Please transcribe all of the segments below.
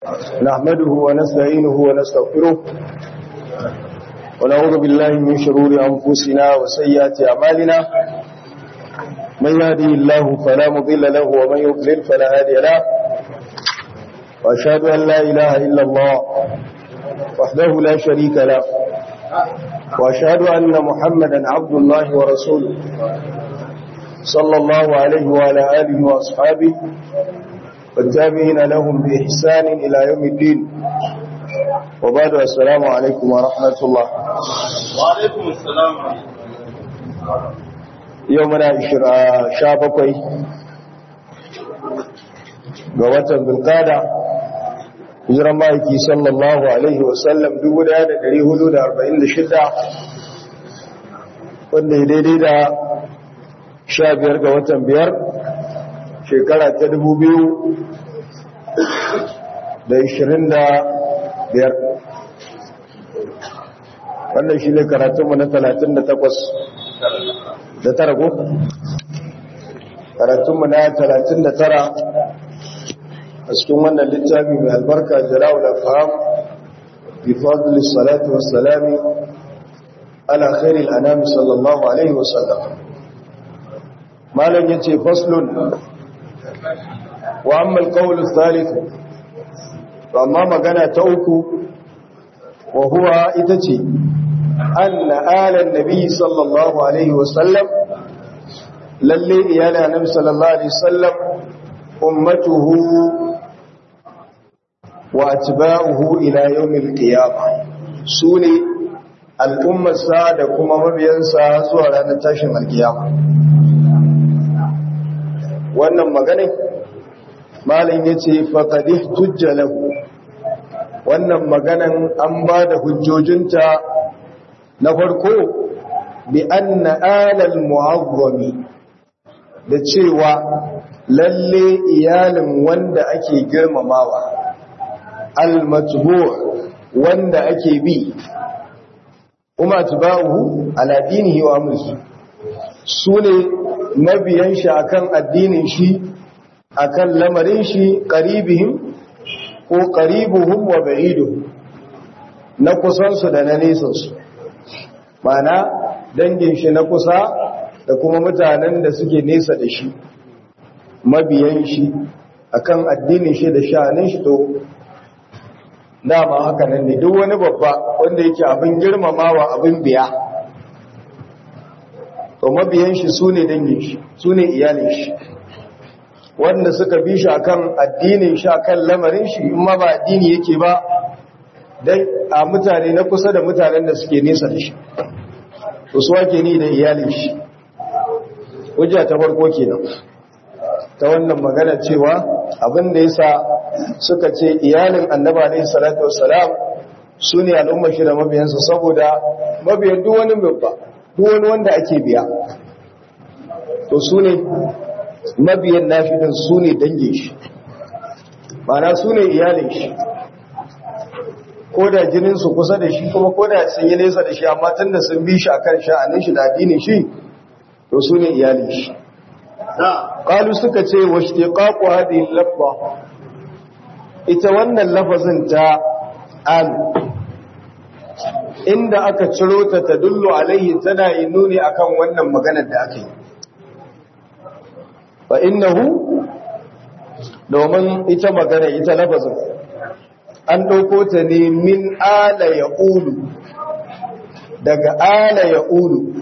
نحمده ونستعينه ونستغفره ونعوذ بالله من شرور أنفسنا وسيئات أعمالنا من يهدي الله فلا مضل له ومن يضلل فلا هادي له وأشهد أن لا إله إلا الله وحده لا شريك له وأشهد أن محمدا عبد الله ورسوله صلى الله عليه وعلى آله وأصحابه والتابعين لهم بإحسان إلى يوم الدين وبعد السلام عليكم ورحمة الله وعليكم السلام يومنا شابكوي قوة بالقادة hijiran ma'aiki sallallahu alaihi wasallam 1446 wanda ya daidai da 15 ga watan biyar shekara ta 2025 wannan shi ne karatunmu na 38 da tara ko? karatunmu na 39 a cikin wannan littafi mai albarka jarawul afham bi fadli salatu wassalami ala khairil anami sallallahu alaihi wasallam malam yace faslun wa amma alqawl athalith amma magana ta uku wa huwa ita ce anna ala nabi sallallahu alaihi wasallam lalle iyala nabi sallallahu alaihi wasallam ummatuhu wa atba'uhu ila yawmil qiyamah sune al'ummarsa da kuma mabiyansa zuwa ranar tashin alkiyama wannan magana malin yace faqad ihtujja lahu wannan maganan an ba da hujjojinta na farko bi anna alal mu'azzami da cewa lalle iyalin wanda ake girmamawa al-matbu' wanda ake bi kuma tuba'uhu ala dinihi wa amrihi sune mabiyan shi akan addinin shi akan lamarin shi qaribihim ko qaribuhum wa ba'iduhum na kusan su da na nesan su mana dangin shi na kusa da kuma mutanen da suke nesa da shi mabiyan shi akan addinin shi da sha'anin shi to dama haka nan ne duk wani babba wanda yake abin girmamawa abin biya to mabiyan shi sune dangin shi sune iyalin shi wanda suka bi shi akan addinin shi akan lamarin shi in ma ba addini yake ba dai a mutane na kusa da mutanen da suke nesa da shi to su wake ni da iyalin shi hujja ta farko kenan ta wannan magana cewa abin da yasa suka ce iyalin annaba alayhi salatu wassalam su ne al'ummar shi da mabiyansa saboda mabiyan duk wani babba duk wani wanda ake biya to su ne mabiyan nashi din su ne dangin shi mana su ne iyalin shi ko da jininsu kusa da shi kuma ko da sun yi nesa da shi amma tun da sun bi shi a kan sha'anin shi da addinin shi to su ne iyalin shi ƙalu suka ce wa shi ƙaƙo hadin labba ita wannan lafazin ta alu inda aka ciro ta ta dullu alaihi tana yi nuni akan wannan maganar da aka yi fa innahu domin ita magana ita lafazin an ɗauko ta ne min ala ya ulu daga ala ya ulu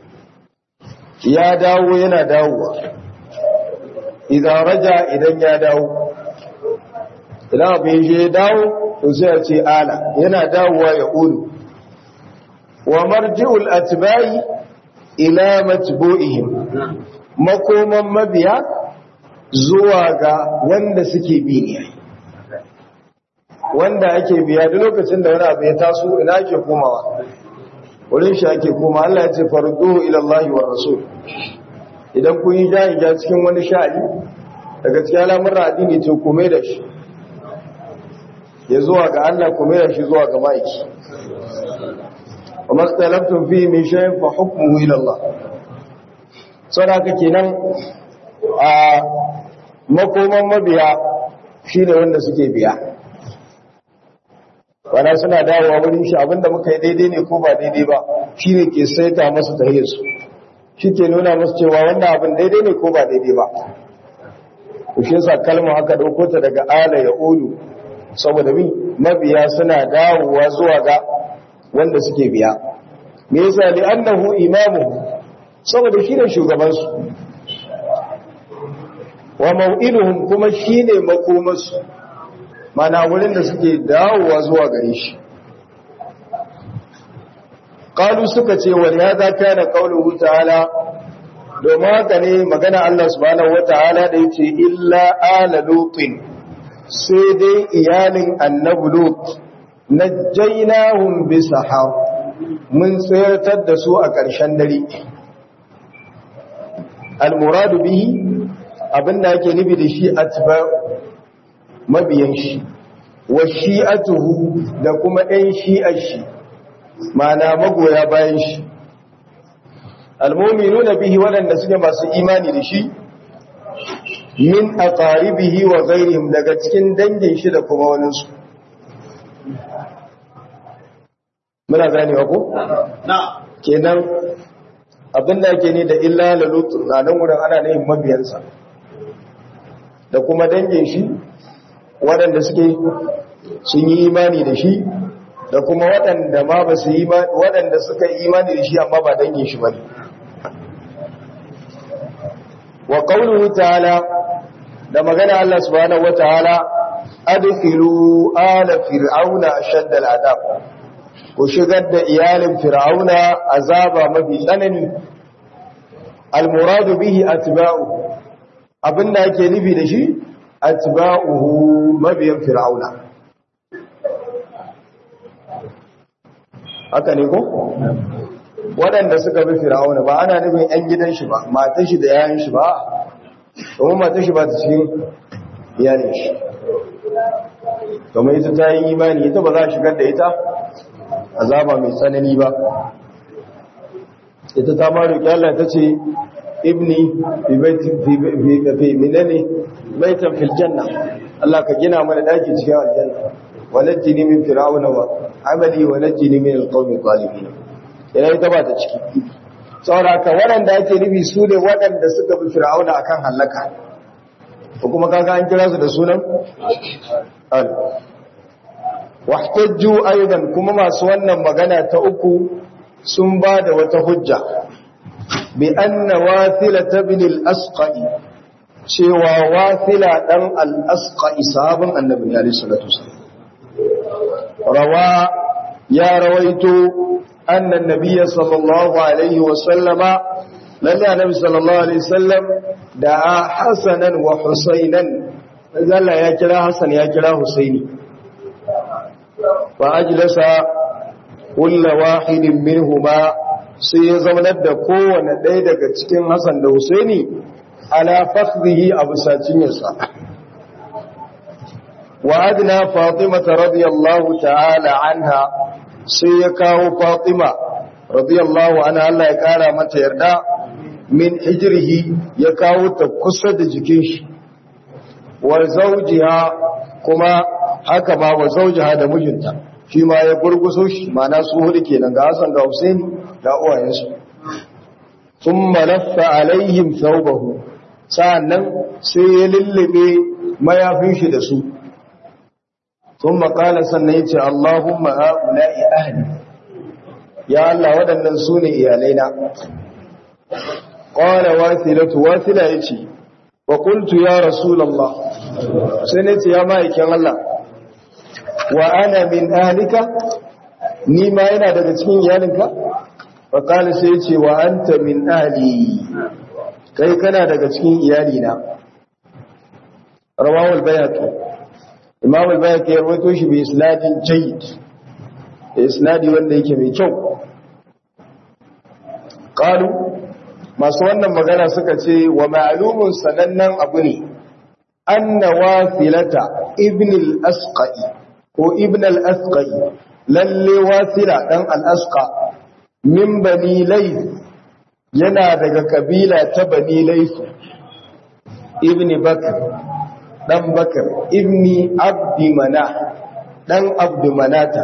ya dawo yana dawowa idan raja idan ya dawo idan abin shi ya dawo to sai a ce ala yana dawowa ya ulu wa marji'ul atba'i ila matbu'ihim makoman mabiya zuwa ga wanda suke bi ne wanda ake biya duk lokacin da wani abu ya taso ina ake komawa wurin shi ake koma Allah ya ce farduhu ila Allah wa rasul idan kun yi jahi ja cikin wani sha'ani daga cikin al'amuran addini to kome da shi ya zuwa ga Allah kome da shi zuwa ga ma'aiki wa mastalaftum fi min shay'in fa hukmuhu ila Allah saboda kenan a makoman mabiya shine wanda suke biya wana suna dawowa wurin shi abinda muka yi daidai ne ko ba daidai ba shi ne ke saita masu tahiyarsu shi ke nuna masu cewa wannan abin daidai ne ko ba daidai ba ku shi yasa kalmar aka ɗauko ta daga ala ya ulu saboda mi mabiya suna dawowa zuwa ga wanda suke biya me yasa li annahu imamu saboda shi ne shugabansu wa mau'iduhum kuma shine makomarsu mana wurin da suke dawowa zuwa gare shi qalu suka ce wal hadha kana qawluhu ta'ala domin haka ne magana Allah subhanahu wata'ala da yace illa ala lutin sai dai iyalin annabi lut najjaynahum bisahar mun tsayartar da su a ƙarshen dare al-muradu bihi abinda yake nufi da shi atba mabiyan shi wa shi'atuhu da kuma ɗan shi'ar shi ma'ana magoya bayan shi almu'minuna bihi waɗanda suke masu imani da shi min aqaribihi wa ghairihim daga cikin dangin shi da kuma wani su muna gane ko na kenan abinda yake ne da illa lalut na nan wurin ana ne mabiyansa da kuma dangin shi waɗanda suke sun yi imani da shi da kuma waɗanda ma ba su yi waɗanda suka yi imani da shi amma ba dangin shi ba ne wa qawluhu ta'ala da magana Allah subhanahu wataala adkhilu ala fir'auna ashadda al'adab ku shigar da iyalin fir'auna azaba mafi tsanani al-muradu bihi atba'u abinda ake nufi da shi atba'uhu mabiyan fir'auna haka ne ko waɗanda suka bi fir'auna ba ana nufin ƴan gidan shi ba matan shi da yayin shi ba domin matan shi ba ta cikin iyalin shi domin ita ta yi imani ita ba za a shigar da ita azaba mai tsanani ba ita ta ma roƙi Allah ta ce ibni fi baiti fi minani baitan fil janna Allah ka gina mana daki cikin aljanna walajini min fir'auna wa amali walajini min alqawmi zalimin ina ita ba ta ciki saboda ka waɗanda ake nufi su ne waɗanda suka bi fir'auna akan halaka ko kuma kaga an kira su da sunan al wahtajju aidan kuma masu wannan magana ta uku sun ba da wata hujja bi anna wasila ibn al-asqai cewa wasila dan al-asqai sahabin annabi alaihi salatu wasallam rawa ya rawaito anna an-nabiy sallallahu alaihi wasallama lalle annabi sallallahu alaihi wasallam da hasanan wa husainan Allah ya kira hasan ya kira husaini fa ajlasa kullu wahidin minhuma sai ya zaunar da kowane ɗaya daga cikin Hassan da Husaini ala fakhdihi a busacinsa wa adna Fatima radiyallahu ta'ala anha sai ya kawo Fatima radiyallahu anha Allah ya kara mata yarda min hijrihi ya kawo ta kusa da jikin shi wa zawjiha kuma haka ma wa zawjiha da mijinta shi ma ya gurguso shi mana su hudu kenan ga Hassan ga Husaini da uwayensu thumma laffa alaihim thawbahu sa'annan sai ya lullube mayafin shi da su thumma qala sannan yace Allahumma haula'i ahli ya Allah waɗannan su ne iyalaina qala wasilatu wasila yace wa qultu ya rasulullah sai nace ya ma'aikin Allah wa ana min ahlika ni ma yana daga cikin iyalinka fa kana sai yace wa anta min ahli kai kana daga cikin iyalina rawahu al-bayhaqi imam al-bayhaqi ya rawaito shi bi isnadin jayyid da isnadi wanda yake mai kyau qalu masu wannan magana suka ce wa ma'lumun sanannen abu ne anna wasilata ibn al-asqai ko ibn al-asqai lalle wasila dan al-asqa min bani layth yana daga kabila ta bani layth ibn bakr dan bakr ibni abdi manah dan abdu manata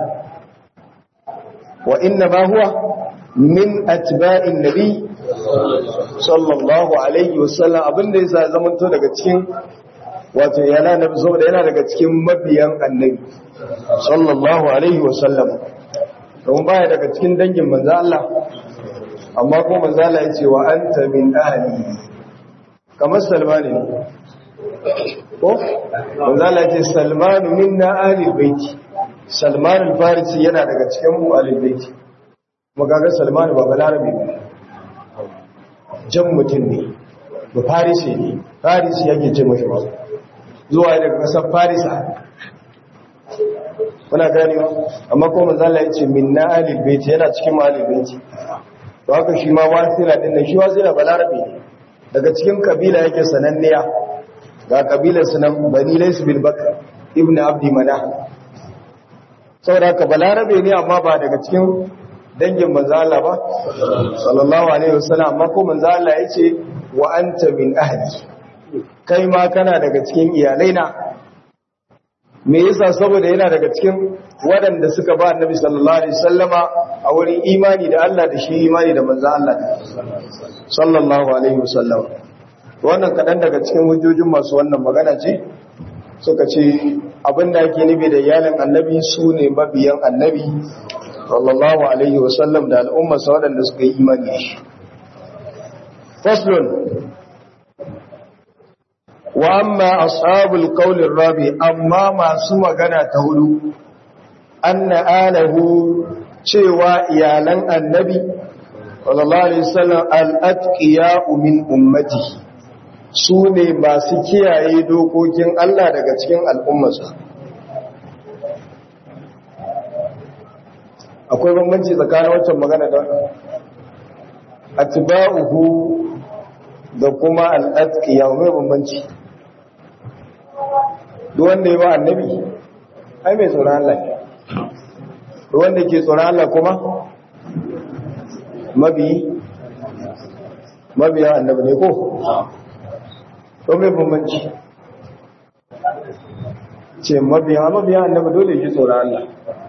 wa inna ma huwa min atba'in nabi sallallahu alaihi wasallam abinda yasa zamanto daga cikin wato yana nabi saboda yana daga cikin mabiyan annabi sallallahu alaihi wasallam don baya daga cikin dangin manzo Allah amma kuma manzo Allah ya ce wa anta min ahli kamar salmani ne ko manzo Allah ya ce salmanu minna ahli baiti salman al-farisi yana daga cikin mu ahli baiti magagar salmanu ba balarabe ba jan mutum ne ba farisi ne farisi yake ce mashi ba zuwa daga kasar farisa kuna ganewa amma kuma manzala ya ce min na alil baiti yana cikin alil baiti to haka shi ma wasila din nan shi wasila balarabe ne daga cikin kabila yake sananniya ga kabilar sunan bani laysu bil bakr ibnu abdi manah saboda haka balarabe ne amma ba daga cikin dangin manzo Allah ba sallallahu alaihi wasallam amma ko manzo Allah yace wa anta min ahli kai ma kana daga cikin iyalaina me yasa saboda yana daga cikin waɗanda suka ba annabi sallallahu alaihi wasallama a wurin imani da Allah da shi imani da manzo Allah sallallahu alaihi wasallam wannan kadan daga cikin hujjojin masu wannan magana ce suka ce abinda ake nufi da iyalan annabi su ne mabiyan annabi sallallahu alaihi wasallam da al'ummarsa waɗanda suka yi imani da shi faslun wa amma ashabul qawlir rabi amma masu magana ta hudu anna alahu cewa iyalan annabi sallallahu alaihi wasallam al-atqiya min ummati su ne masu kiyaye dokokin Allah daga cikin al'ummarsa akwai bambanci tsakanin wancan magana da atba'uhu da kuma al-atqiya mai bambanci duk wanda ya ba annabi ai mai tsoron Allah ne duk wanda ke tsoron Allah kuma mabi mabiya annabi ne ko to mai bambanci ce mabiya mabiya annabi dole ya ji tsoron Allah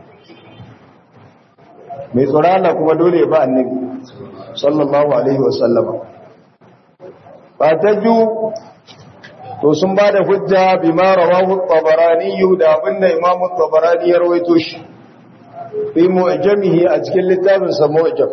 mai tsoron Allah kuma dole ya ba annabi sallallahu alaihi wasallama ba ta ju to sun ba da hujja bi ma rawahu tabarani da abinda imam tabarani ya rawaito shi fi mu'jamihi a cikin littafin sa mu'jam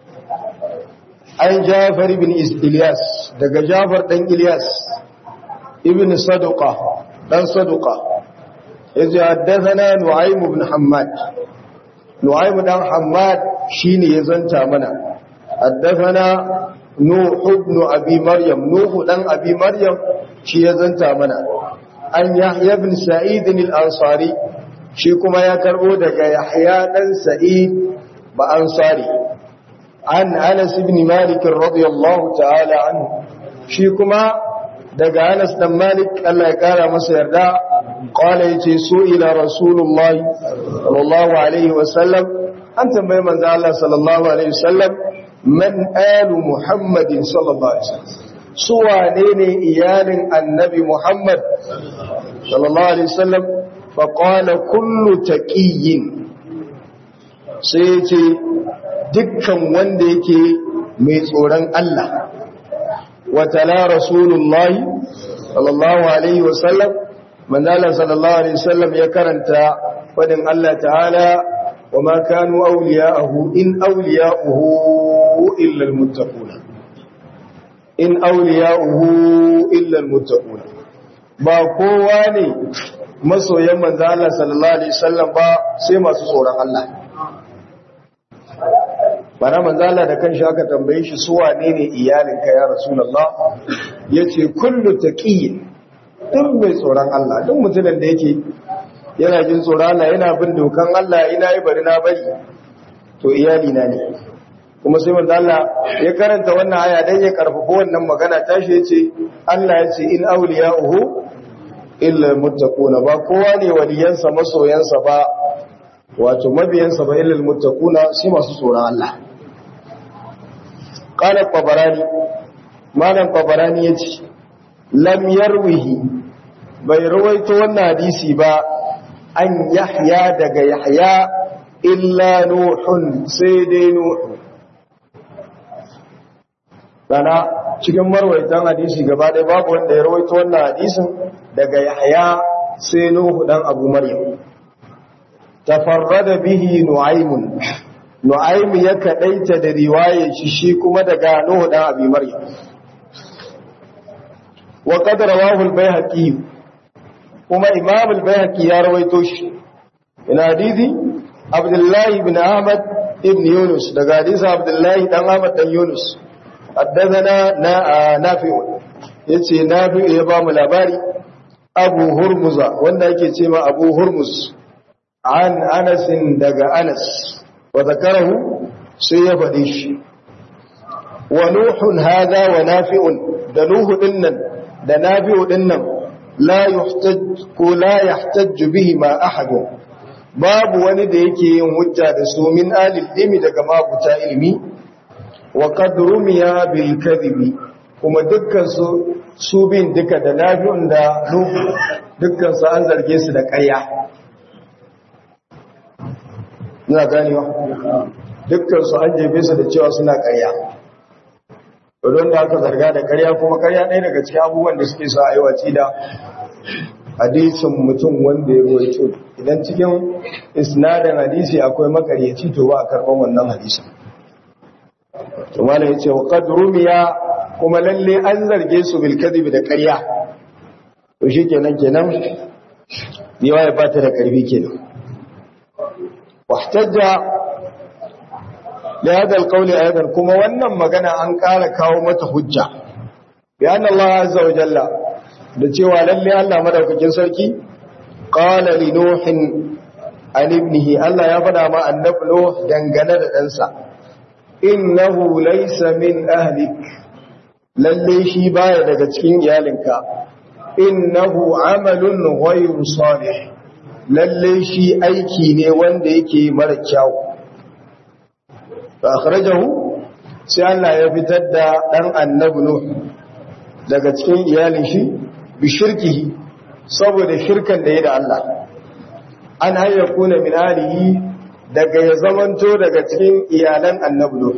an Jafar ibn Ilyas daga Jafar dan Ilyas ibn Saduqa dan Saduqa yace haddathana Nu'aym ibn Hammad Nu'aym dan Hammad shine ya zanta mana haddathana Nuh ibn Abi Maryam Nuh dan Abi Maryam shi ya zanta mana an Yahya ibn Sa'id al-Ansari shi kuma ya karbo daga Yahya dan Sa'id ba Ansari an Anas ibn Malik radiyallahu ta'ala anhu shi kuma daga Anas dan Malik Allah ya kara masa yarda qala yace su ila Rasulullah sallallahu alaihi wasallam an tambaye manzo Allah sallallahu alaihi wasallam man alu Muhammadin sallallahu alaihi wasallam su wane ne iyalin annabi Muhammad sallallahu alaihi wasallam fa qala kullu taqiyyin sai yace dukkan wanda yake mai tsoron Allah wa tala rasulullah sallallahu alaihi wasallam manzala sallallahu alaihi wasallam ya karanta fadin Allah ta'ala wa ma kanu awliya'ahu in awliya'uhu illa almuttaquna in awliya'uhu illa almuttaquna ba kowa ne masoyan manzala sallallahu alaihi wasallam ba sai masu tsoron Allah bana manzala da kan aka tambaye shi su wane ne iyalinka ya rasulullah yace kullu taqiyyin duk mai tsoron Allah duk mutumin da yake yana jin tsoron Allah yana bin dokan Allah ina yi bari na bari to iyali na ne kuma sai manzo Allah ya karanta wannan aya dan ya karfafa wannan magana tashi yace Allah yace in awliya'uhu illa muttaquna ba kowa ne waliyansa masoyansa ba wato mabiyansa ba illa muttaquna sai masu tsoron Allah qala qabarani malam qabarani yace lam yarwihi bai rawaito wannan hadisi ba an yahya daga yahya illa nuhun sai dai nuhu Rana cikin marwaitan hadisi gaba ɗaya babu wanda ya rawaito wannan hadisin daga Yahya sai Nuhu dan Abu Maryam. Tafarrada bihi Nu'aymun. Nu'aym ya kadaita da riwayar shi shi kuma daga Nuhu dan Abi Maryam. Wa qad rawahu al-Baihaqi kuma Imam al-Baihaqi ya rawaito shi. Ina hadisi Abdullah ibn Ahmad ibn Yunus daga hadisi Abdullah dan Ahmad dan Yunus. حدثنا نافع yace nafi ya ba mu labari abu hurmuza wanda yake ce ma abu hurmus an anasin daga anas wa zakarahu sai ya faɗi shi wa nuhun hada wa nafi'un da nuhu dinnan da nafi'u dinnan la yuhtaj ko la yahtaj bihi ma ahadun babu wani da yake yin hujja da su min alil ilmi daga mabuta ilmi wa qad rumiya bil kadhibi kuma dukkan su su bin duka da nafi'un da nuhu dukkan su an zarge su da ƙarya ina ganewa dukkan su an jefe su da cewa suna ƙarya don da aka zarga da ƙarya kuma ƙarya ɗaya daga cikin abubuwan da suke sa aiwaci da hadisin mutum wanda ya ruwaito idan cikin isnadin hadisi akwai makaryaci to ba a karɓar wannan hadisin to malam yace wa qad rumiya kuma lalle an zarge su bil kadhib da ƙarya to shikenan kenan riwaya ba ta da karfi kenan wahtajja li hada alqawli aidan kuma wannan magana an ƙara kawo mata hujja bi anna Allah azza wa jalla da cewa lalle Allah madaukakin sarki qala li nuhin an ibnihi Allah ya faɗa ma annabi Nuh dangane da ɗansa innahu laysa min ahlik lalle shi baya daga cikin iyalinka innahu amalun ghayru salih lalle shi aiki ne wanda yake mara kyau fa akhrajahu sai Allah ya fitar da dan annabi Nuh daga cikin iyalin shi bi shirkihi saboda shirkan da ya da Allah an hayyakuna min alihi daga ya zamanto daga cikin iyalan annabi Nuh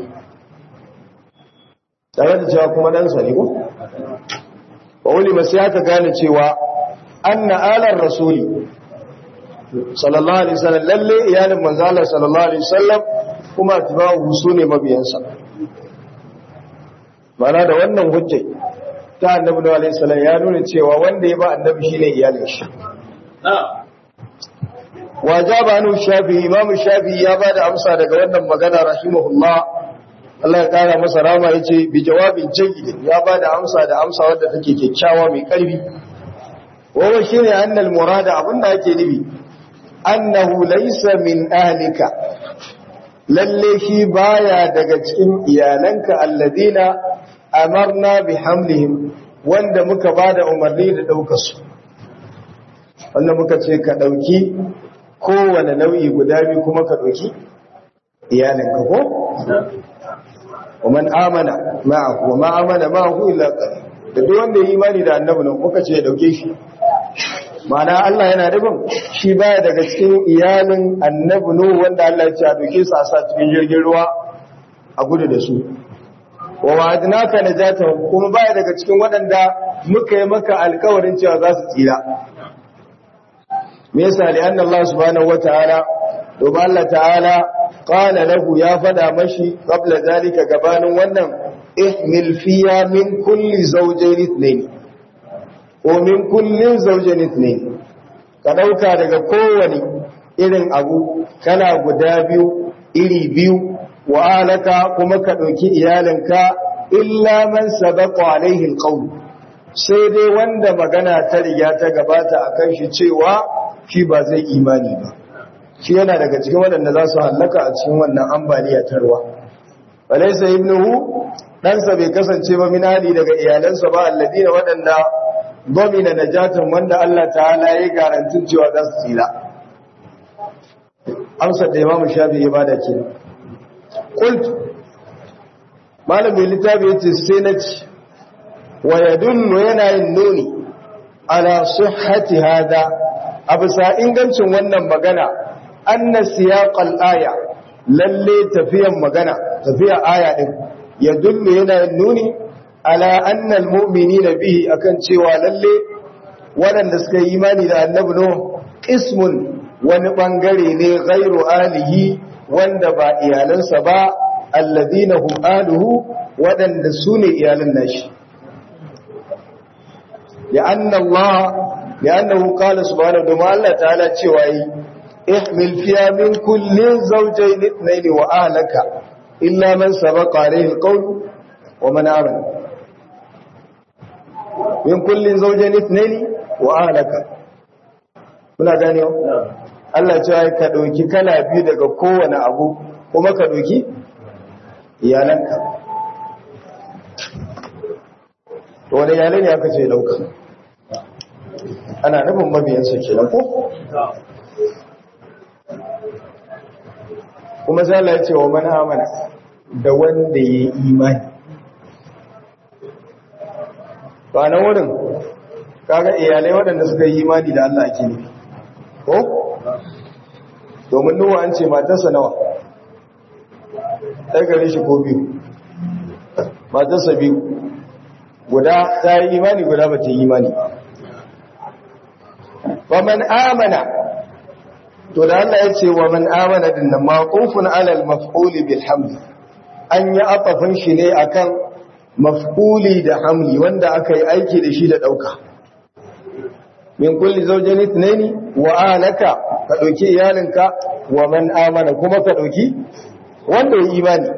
tare da cewa kuma ɗansa ne ko? wa wuli masu aka gane cewa an na alar rasuli sallallahu alaihi wasallam lalle iyalin manzala sallallahu alaihi wasallam kuma tubahu su ne mabiyansa mana da wannan hujjai ta annabi da alaihi salam ya nuna cewa wanda ya ba annabi shine iyalin shi wajaba anu shafi imamu shafi ya ba da amsa daga wannan magana rahimahullah Allah ya kara masa rama ya ce bi jawabin jayyid ya ba da amsa da amsa wadda take kyakkyawa mai karfi wawa shi ne annal murada abinda ake nufi annahu laysa min ahlika lalle shi baya daga cikin iyalanka alladina amarna bi hamlihim wanda muka bada umarni da daukar su wanda muka ce ka dauki kowane nau'i guda biyu kuma ka dauki iyalanka ko ومن آمن معه وما آمن معه إلا قليل da duk wanda yi imani da annabi nan kuka ce ya dauke shi ma'ana Allah yana rubin shi baya daga cikin iyalin annabi nu wanda Allah ya ce a dauke su a sa cikin jirgin ruwa a gudu da su wa wa'adnaka najata kuma baya daga cikin waɗanda muka yi maka alkawarin cewa za su tsira me yasa li anna Allah subhanahu wataala domin Allah ta'ala qala lahu ya fada mashi qabla zalika gabanin wannan ihmil fiya min kulli zawjayn ithnayn ko min kullin zawjayn ithnayn ka dauka daga kowane irin abu kana guda biyu iri biyu wa alaka kuma ka dauki iyalinka illa man sabaqa alaihi alqawl sai dai wanda magana ta riga ta gabata akan shi cewa shi ba zai imani ba shi yana daga cikin waɗanda za su hallaka a cikin wannan ambaliya ta ruwa walaisa ibnuhu ɗansa bai kasance ba minali daga iyalansa ba alladina waɗanda domina najatan wanda Allah ta'ala ya garantin cewa za su tsira amsar da imamu shafi ya bada ke kult malam mai littafi ya ce sai na ci wa yadunnu yana yin nuni ala sihhati hada a bisa ingancin wannan magana anna siyaqal aya lalle tafiyan magana tafiya aya din ya dullu yana nuni ala anna almu'minina bihi akan cewa lalle waɗanda suka yi imani da annabi no qismun wani bangare ne ghairu alihi wanda ba iyalansa ba alladina hum aluhu waɗanda su ne iyalan nashi لأن الله لأنه قال سبحانه وتعالى الله تعالى cewa yi ihmil fiya min kullin zawjayn ithnayn wa ahlaka illa man sabaqa alayhi alqawl wa man amana min kullin zawjayn ithnayn wa ahlaka kuna gane Allah ya ce ka dauki kala biyu daga kowane abu kuma ka dauki iyalanka to wani iyalai ne aka ce dauka ana nufin mabiyansa kenan ko kuma sai Allah ya ce wa man amana da wanda ya yi imani ba na wurin kaga iyalai waɗanda suka yi imani da Allah ake nufi ko domin nuwa an ce matarsa nawa ɗaya gare shi ko biyu matarsa biyu guda ta yi imani guda ba ta yi imani wa man amana to da Allah ya ce wa man amana din nan maqufun ala al-maf'ul bil hamd an yi atafin shi ne akan maf'uli da hamli wanda aka yi aiki da shi da dauka min kulli zawjayn ithnaini wa alaka ka dauki iyalinka wa man amana kuma ka dauki wanda ya imani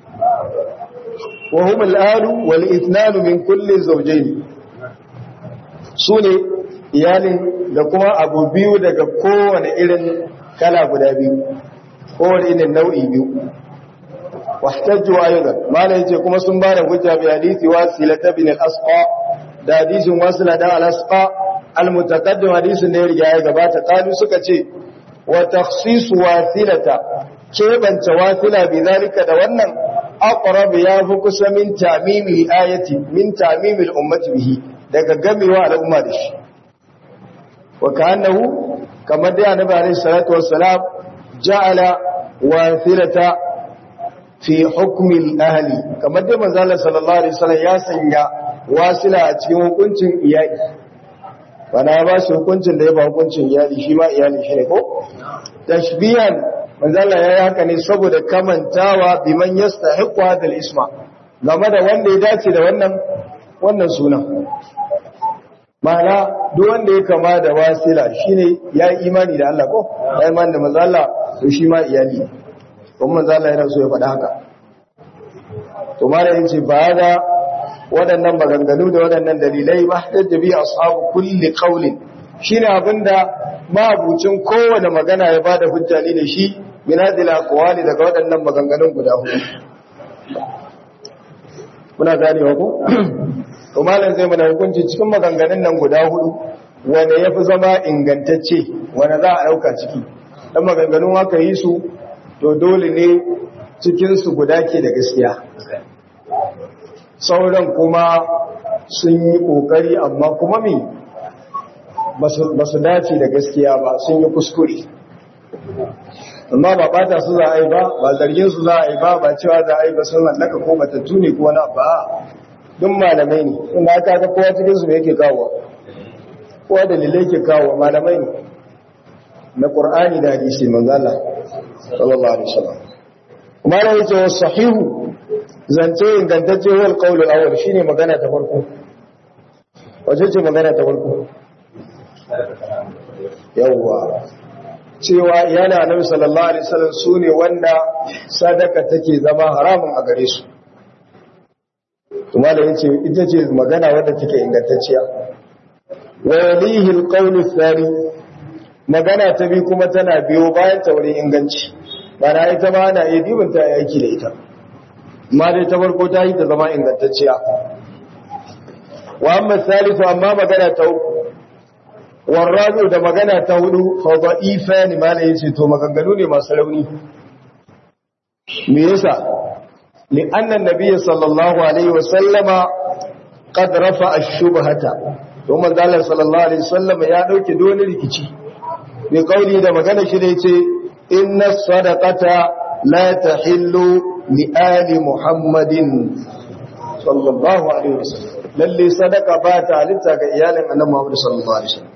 wa hum al-alu wal ithnanu min kulli zawjayn sune iyalin da kuma abu biyu daga kowane irin kala guda biyu kowane irin nau'i biyu wahtajju aidan malai yace kuma sun ba da hujja bi hadisi wasila ibn al-asqa da hadisin wasila da al-asqa al-mutaqaddim hadisin da ya riga ya gabata kalu suka ce wa takhsis wasilata kebanta wasila bi zalika da wannan aqrab ya fi kusa min tamimil ayati min tamimil ummati bihi daga gamewa al'umma da shi wa ka'annahu kamar da annabi alayhi salatu wassalam ja'ala wasilata fi hukmi al-ahli kamar da manzo Allah sallallahu alaihi wasallam ya sanya wasila a cikin hukuncin iyali wana ya ba shi hukuncin da ya ba hukuncin iyali shi ma iyali shi ne ko tashbihan manzo Allah ya yi haka ne saboda kamantawa biman yastahiqu hadha al-isma game da wanda ya dace da wannan wannan sunan ma'ana duk wanda ya kama da wasila shine ya yi imani da Allah ko ya imani da manzo Allah to shi ma iyali kuma manzo Allah yana so ya faɗa haka to malamin ce ba ga waɗannan maganganu da waɗannan dalilai ba da bi ashabu kulli qawlin shine abinda mabucin kowane magana ya bada hujja ne da shi minadil aqwali daga waɗannan maganganun guda hudu muna ganewa ko to malam zai mana hukunci cikin maganganun nan guda hudu wanda yafi zama ingantacce wanda za a dauka ciki dan maganganun haka yi su to dole ne cikin su guda ke da gaskiya sauran kuma sun yi kokari amma kuma me ba su dace da gaskiya ba sun yi kuskure amma ba bata su za a yi ba ba zargin su za a yi ba ba cewa za a yi ba sun hallaka ko matattu ne ko na ba duk malamai ne inda aka ga kowa cikin su me yake kawo kowa dalilai ke kawo malamai ne na qur'ani da hadisi manzo Allah sallallahu alaihi wasallam kuma da yace wa sahihu zance ingantacce wal qawl al awwal shine magana ta farko wace ce magana ta farko yawwa cewa yana annabi sallallahu alaihi wasallam sune wanda sadaka take zama haramun a gare su kuma da yace ita ce magana wadda take ingantacciya wa yalihi alqawl athani magana ta bi kuma tana biyo bayan ta wurin inganci bana ita ma ana iya dibin ta yaki da ita amma dai ta farko ta yi ta zama ingantacciya wa amma thalithu amma magana ta uku warrazo da magana ta hudu fa da'ifa ne malai yace to maganganu ne masu rauni me yasa li anna nabiyyi sallallahu alaihi wa sallama qad rafa ash-shubhata to manzo Allah sallallahu alaihi wasallam ya dauke dole rikici bi qawli da magana shi da yace inna sadaqata la tahillu li ali muhammadin sallallahu alaihi wasallam lalle sadaka ba ta halitta ga iyalin annabi Muhammad sallallahu alaihi wasallam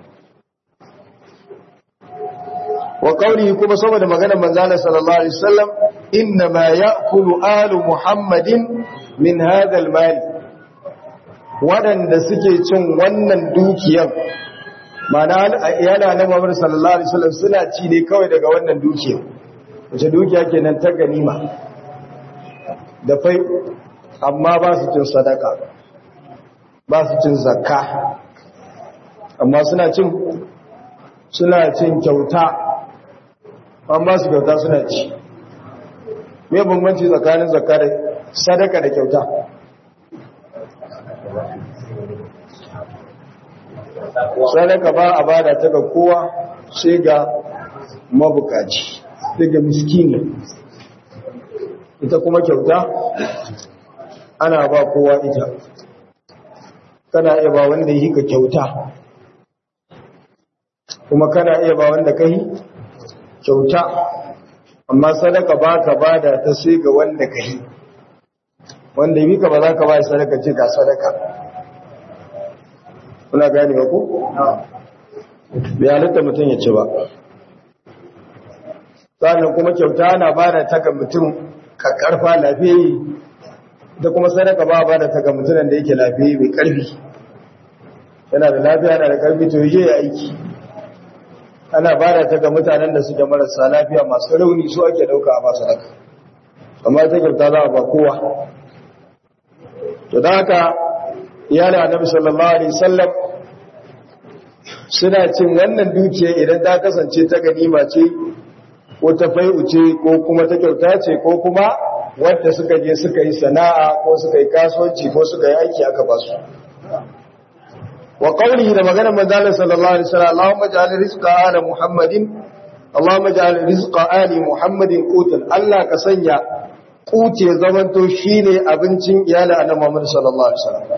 wa qawlihi kuma saboda maganar manzo Allah sallallahu alaihi wasallam inna ma ya'kulu alu muhammadin min hadha al-mal wadanda suke cin wannan dukiyar mana iyalin annabi Muhammad sallallahu alaihi wasallam suna ci ne kawai daga wannan dukiyar wace dukiya kenan ta ganima da fai amma ba su cin sadaka ba su cin zakka amma suna cin suna cin kyauta an ba su kyauta suna ci me bambanci tsakanin zakka da sadaka da kyauta sadaka ba a bada ta ga kowa sai ga mabukaci daga miskini ita kuma kyauta ana ba kowa ita kana iya ba wanda yi ka kyauta kuma kana iya ba wanda ka yi kyauta amma sadaka ba ka ba da ta sai ga wanda ka yi wanda yi ka ba za ka ba sadaka ce ga sadaka kuna gani ba ku? bai halitta mutum ya ci ba sannan kuma kyauta ana ba da ta ga mutum ka karfa lafiyayi da kuma sadaka ba ba da ta ga mutumin da yake lafiyayi mai karfi yana da lafiya yana da karfi to yi ya aiki ana ba da ta ga mutanen da suke marasa lafiya masu rauni su ake dauka a masu sadaka amma ta kyauta za a ba kowa to da haka iyalin annabi sallallahu alaihi wasallam suna cin wannan dukiya idan ta kasance ta ganima ce ko ta fai'u ce ko kuma ta kyauta ce ko kuma wadda suka je suka yi sana'a ko suka yi kasuwanci ko suka yi aiki aka ba su wa qawlihi da maganar manzon sallallahu alaihi wasallam Allahumma ja'al rizqa ala Muhammadin Allahumma ja'al rizqa ali Muhammadin qutan Allah ka sanya kuce zamanto shine abincin iyali annabi Muhammad sallallahu alaihi wasallam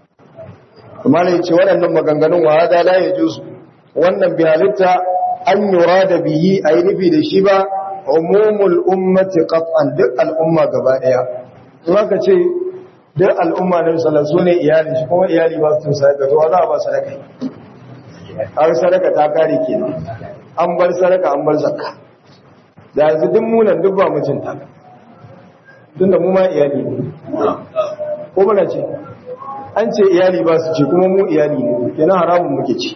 kuma ne ce waɗannan maganganun wa hada la yajuzu wannan bi halitta an yurada bihi ayi nufi da shi ba umumul ummati qat'an duk al'umma gaba daya to haka ce duk al'umma na sallallahu alaihi wasallam iyali shi kuma iyali ba su sadaka to za a ba sadaka har sadaka ta kare kenan an bar sadaka an bar zakka da yanzu duk munan duk ba mijinta tunda mu ma iyali ne ko muna ce an ce iyali ba su ce kuma mu iyali ne kenan haramun muke ci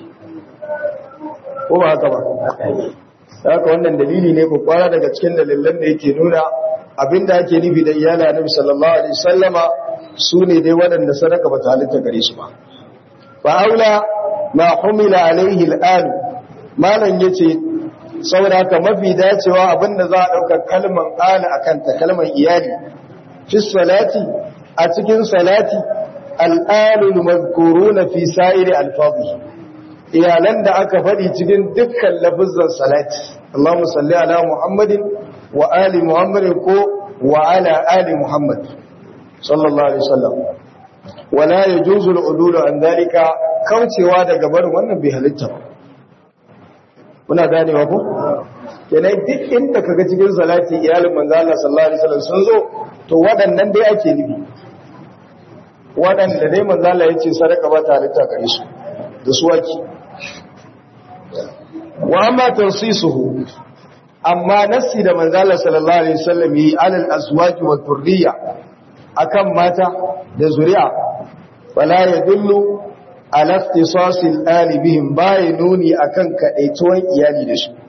ko ba haka ba haka wannan dalili ne ko kwara daga cikin dalilan da yake nuna abinda ake nufi da iyali annabi sallallahu alaihi wasallama su ne dai waɗanda sadaka ba ta halitta gare su ba fa aula ma humila alaihi al'an malam yace saboda haka mafi dacewa abinda za a dauka kalman ala akan ta kalman iyali fi salati a cikin salati al'alul mazkuruna fi sa'iri alfadhi iyalan da aka faɗi cikin dukkan lafizan salati Allahumma salli ala Muhammadin wa ali Muhammadin ko wa ala ali Muhammad sallallahu alaihi wasallam wala yajuzu al-udul an dalika kaucewa daga barin wannan bai halitta ba kuna ganewa ko kenan duk inda kaga cikin salati iyalin manzo Allah sallallahu alaihi wasallam sun zo to waɗannan dai ake nufi waɗanda dai manzo Allah yace sadaka ba ta halitta gare su da su waki wa amma tansisuhu amma nasi da manzo Allah sallallahu alaihi wasallam yi alal azwaji wa dhurriya akan mata da zuri'a wala yadullu ala ikhtisasil ali bihim bai nuni akan kadaituwan iyali da su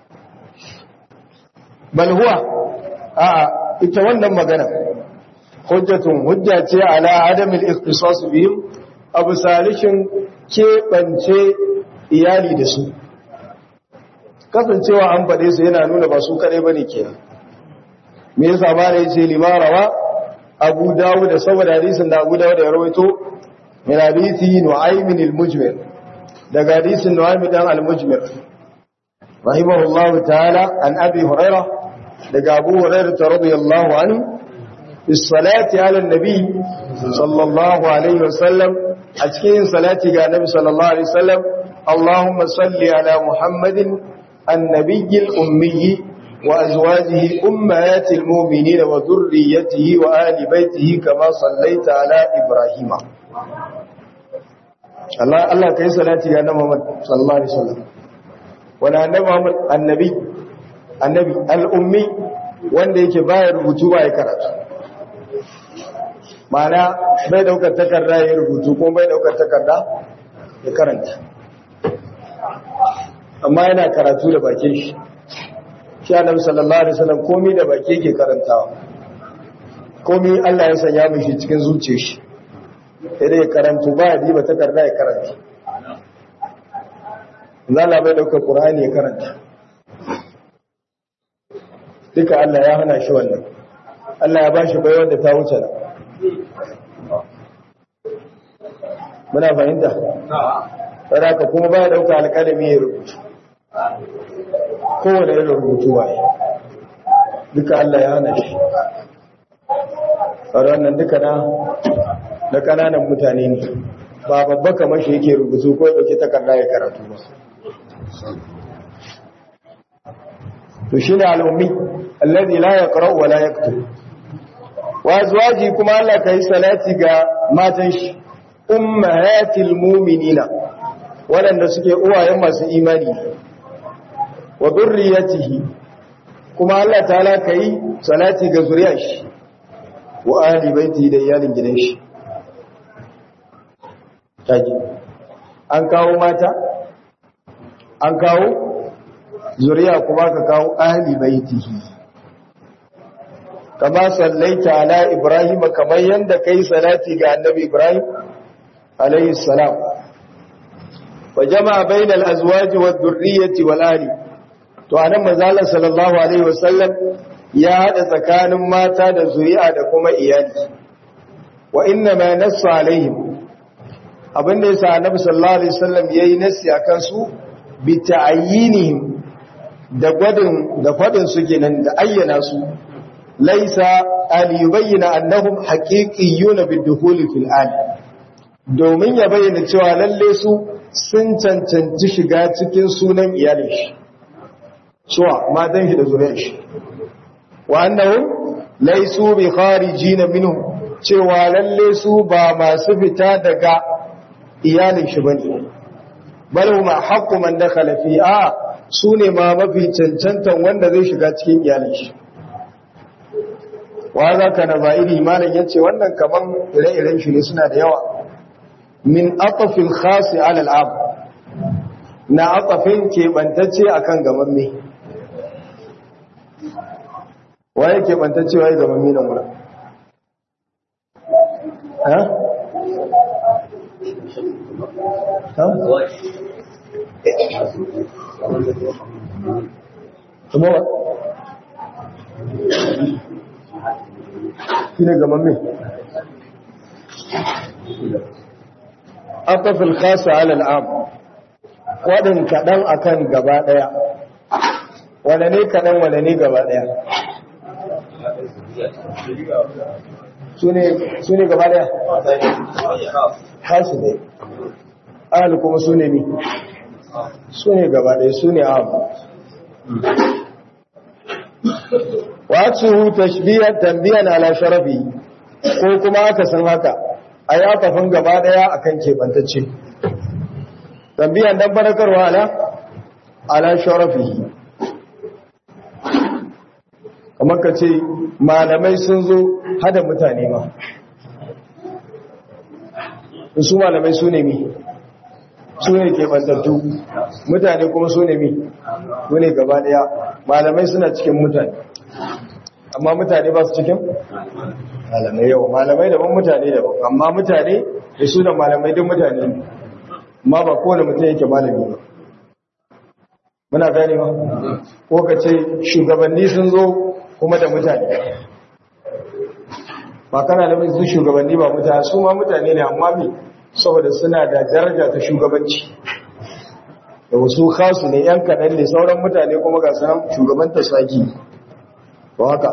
bal huwa a ita wannan magana hujjatun hujja ce ala adamil ikhtisas bihim abu salishin keɓance iyali da su kasancewa an faɗe su yana nuna ba su kaɗai ba ne ke me yasa ba da yace limarawa abu dawud da saboda hadisin da abu dawud ya rawaito min hadisi nu'aymin al-mujmir daga hadisin nu'aymin dan al-mujmir rahimahullahu ta'ala an abi hurairah daga abu hurairah radiyallahu anhu الصلاة على النبي صلى الله عليه وسلم أتكين صلاة على النبي صلى الله عليه وسلم اللهم صل على محمد annabiyil ummi wa azwajihi ummahatil mu'minina wa dhurriyyatihi wa ali baitihi kama sallaita ala ibrahima Allah Allah kai salati ga Annabi Muhammad sallallahu alaihi wasallam wala Annabi Muhammad annabi annabi al-ummi wanda yake baya rubutu ba ya karatu mana bai daukar takarda ya rubutu ko bai daukar takarda ya karanta amma yana karatu da bakin shi shi annabi sallallahu alaihi wasallam komai da baki yake karantawa komai Allah ya sanya mishi cikin zuciyar shi sai dai ya karanto ba ya diba takarda ya karanta zalla bai daukar qur'ani ya karanta duka Allah ya hana shi wannan Allah ya bashi baiwar da ta wuce nan muna fahimta wadda ka kuma ba ya dauka alƙalami ya rubutu kowane irin rubutu waye duka Allah ya hana shi wannan duka na na kananan mutane ne ba babba kamar shi yake rubutu ko ya dauke takarda ya karatu ba to shine al-ummi alladhi la yaqra wa la yaktub wa azwaji kuma Allah kai salati ga matan shi ummahatil mu'minina waɗanda suke uwayen masu imani wa dhurriyyatihi kuma Allah ta'ala kai salati ga zuriyar shi wa ahli baiti da iyalin gidan shi kaji an kawo mata an kawo zuriya kuma ka kawo ahli baitihi kama sallaita ala ibrahim kamar yanda kai salati ga annabi ibrahim alayhi salam wa jama'a bainal azwaj wad dhurriyyati wal ahli to anan manzo sallallahu alaihi wasallam ya hada tsakanin mata da zuri'a da kuma iyali wa inna ma nassa alaihim abinda yasa annabi sallallahu alaihi wasallam yayi nassi akan su bi ta'ayyinihim da gwadin da fadin su kenan da ayyana su laisa al yubayyana annahum haqiqiyyuna bid-dukhul fil al domin ya bayyana cewa lalle su sun cancanci shiga cikin sunan iyalin shi suwa matan shi da zuriyar shi wa annahum laysu bi kharijin minhu cewa lalle su ba masu fita daga iyalin shi bane bal huma haqqu man dakhala fi a su ne ma mafi cancantan wanda zai shiga cikin iyalin shi wa za ka na za'iri malam ya ce wannan kaman ire-iren shi ne suna da yawa min atafin khasi alal ab na atafin keɓantacce a kan gamamme waye keɓantacce waye gamamme nan wurin ha? kuma ba shi ne gaban mai atafil khasa alal am waɗin kaɗan akan gaba ɗaya wane ne kaɗan wane ne gaba ɗaya su ne gaba ɗaya hasu ne ahal kuma su ne mi su ne gaba ɗaya su ne abu wasu tashbiyar tambiyan ala sharafi ko kuma aka san haka a ya kafin gaba ɗaya a kan keɓantacce tambiyan don farakarwa ala ala sharafi kamar ka ce malamai sun zo hada mutane ma su malamai su ne mi su ne keɓantattu mutane kuma su ne mi su ne gaba ɗaya malamai suna cikin mutane amma mutane ba su cikin malamai yawa malamai daban mutane daban amma mutane da su da malamai duk mutane ne amma ba kowane mutum yake malami ba muna gane ba ko ka ce shugabanni sun zo kuma da mutane ba kana da su shugabanni ba mutane su ma mutane ne amma me saboda suna da daraja ta shugabanci da wasu khasu ne yan kaɗan ne sauran mutane kuma ga sanan shugaban tasaki ba haka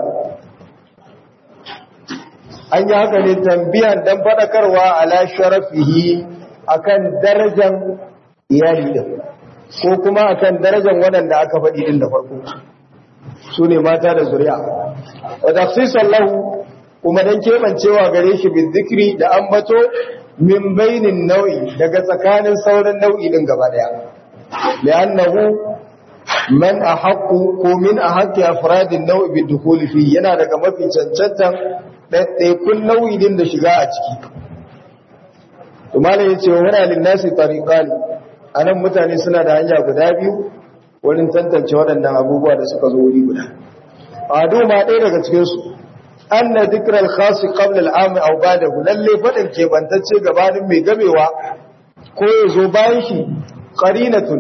an yi haka ne tambiyan don faɗakarwa ala sharafihi akan darajan iyali din ko kuma akan darajar waɗanda aka faɗi din da farko su ne mata da zuriya wa tafsisan lahu kuma dan kebancewa gare shi bin zikri da ambato min bainin nau'i daga tsakanin sauran nau'i din gaba daya li'annahu man ahaqqu ko min ahaqqi afradin nau'i bi dukhuli fi yana daga mafi cancantan ɗaiɗaikun nau'i din da shiga a ciki to malai yace wa hana lin nasi tariqan anan mutane suna da hanya guda biyu wurin tantance waɗannan abubuwa da suka zo wuri guda ado ma ɗaya daga cikin su anna dhikra al-khas qabla al-am aw ba'dahu lalle fadin kebantacce gabanin mai gamewa ko yazo bayan shi qarinatun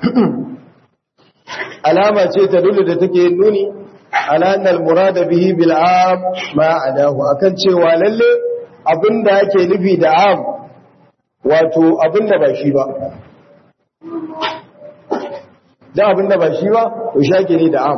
alama ce ta dole da take nuni ala anna al-murad bihi bil am ma adahu akan cewa lalle abinda yake nufi da am wato abinda ba shi ba da abinda ba shi ba to shake ne da am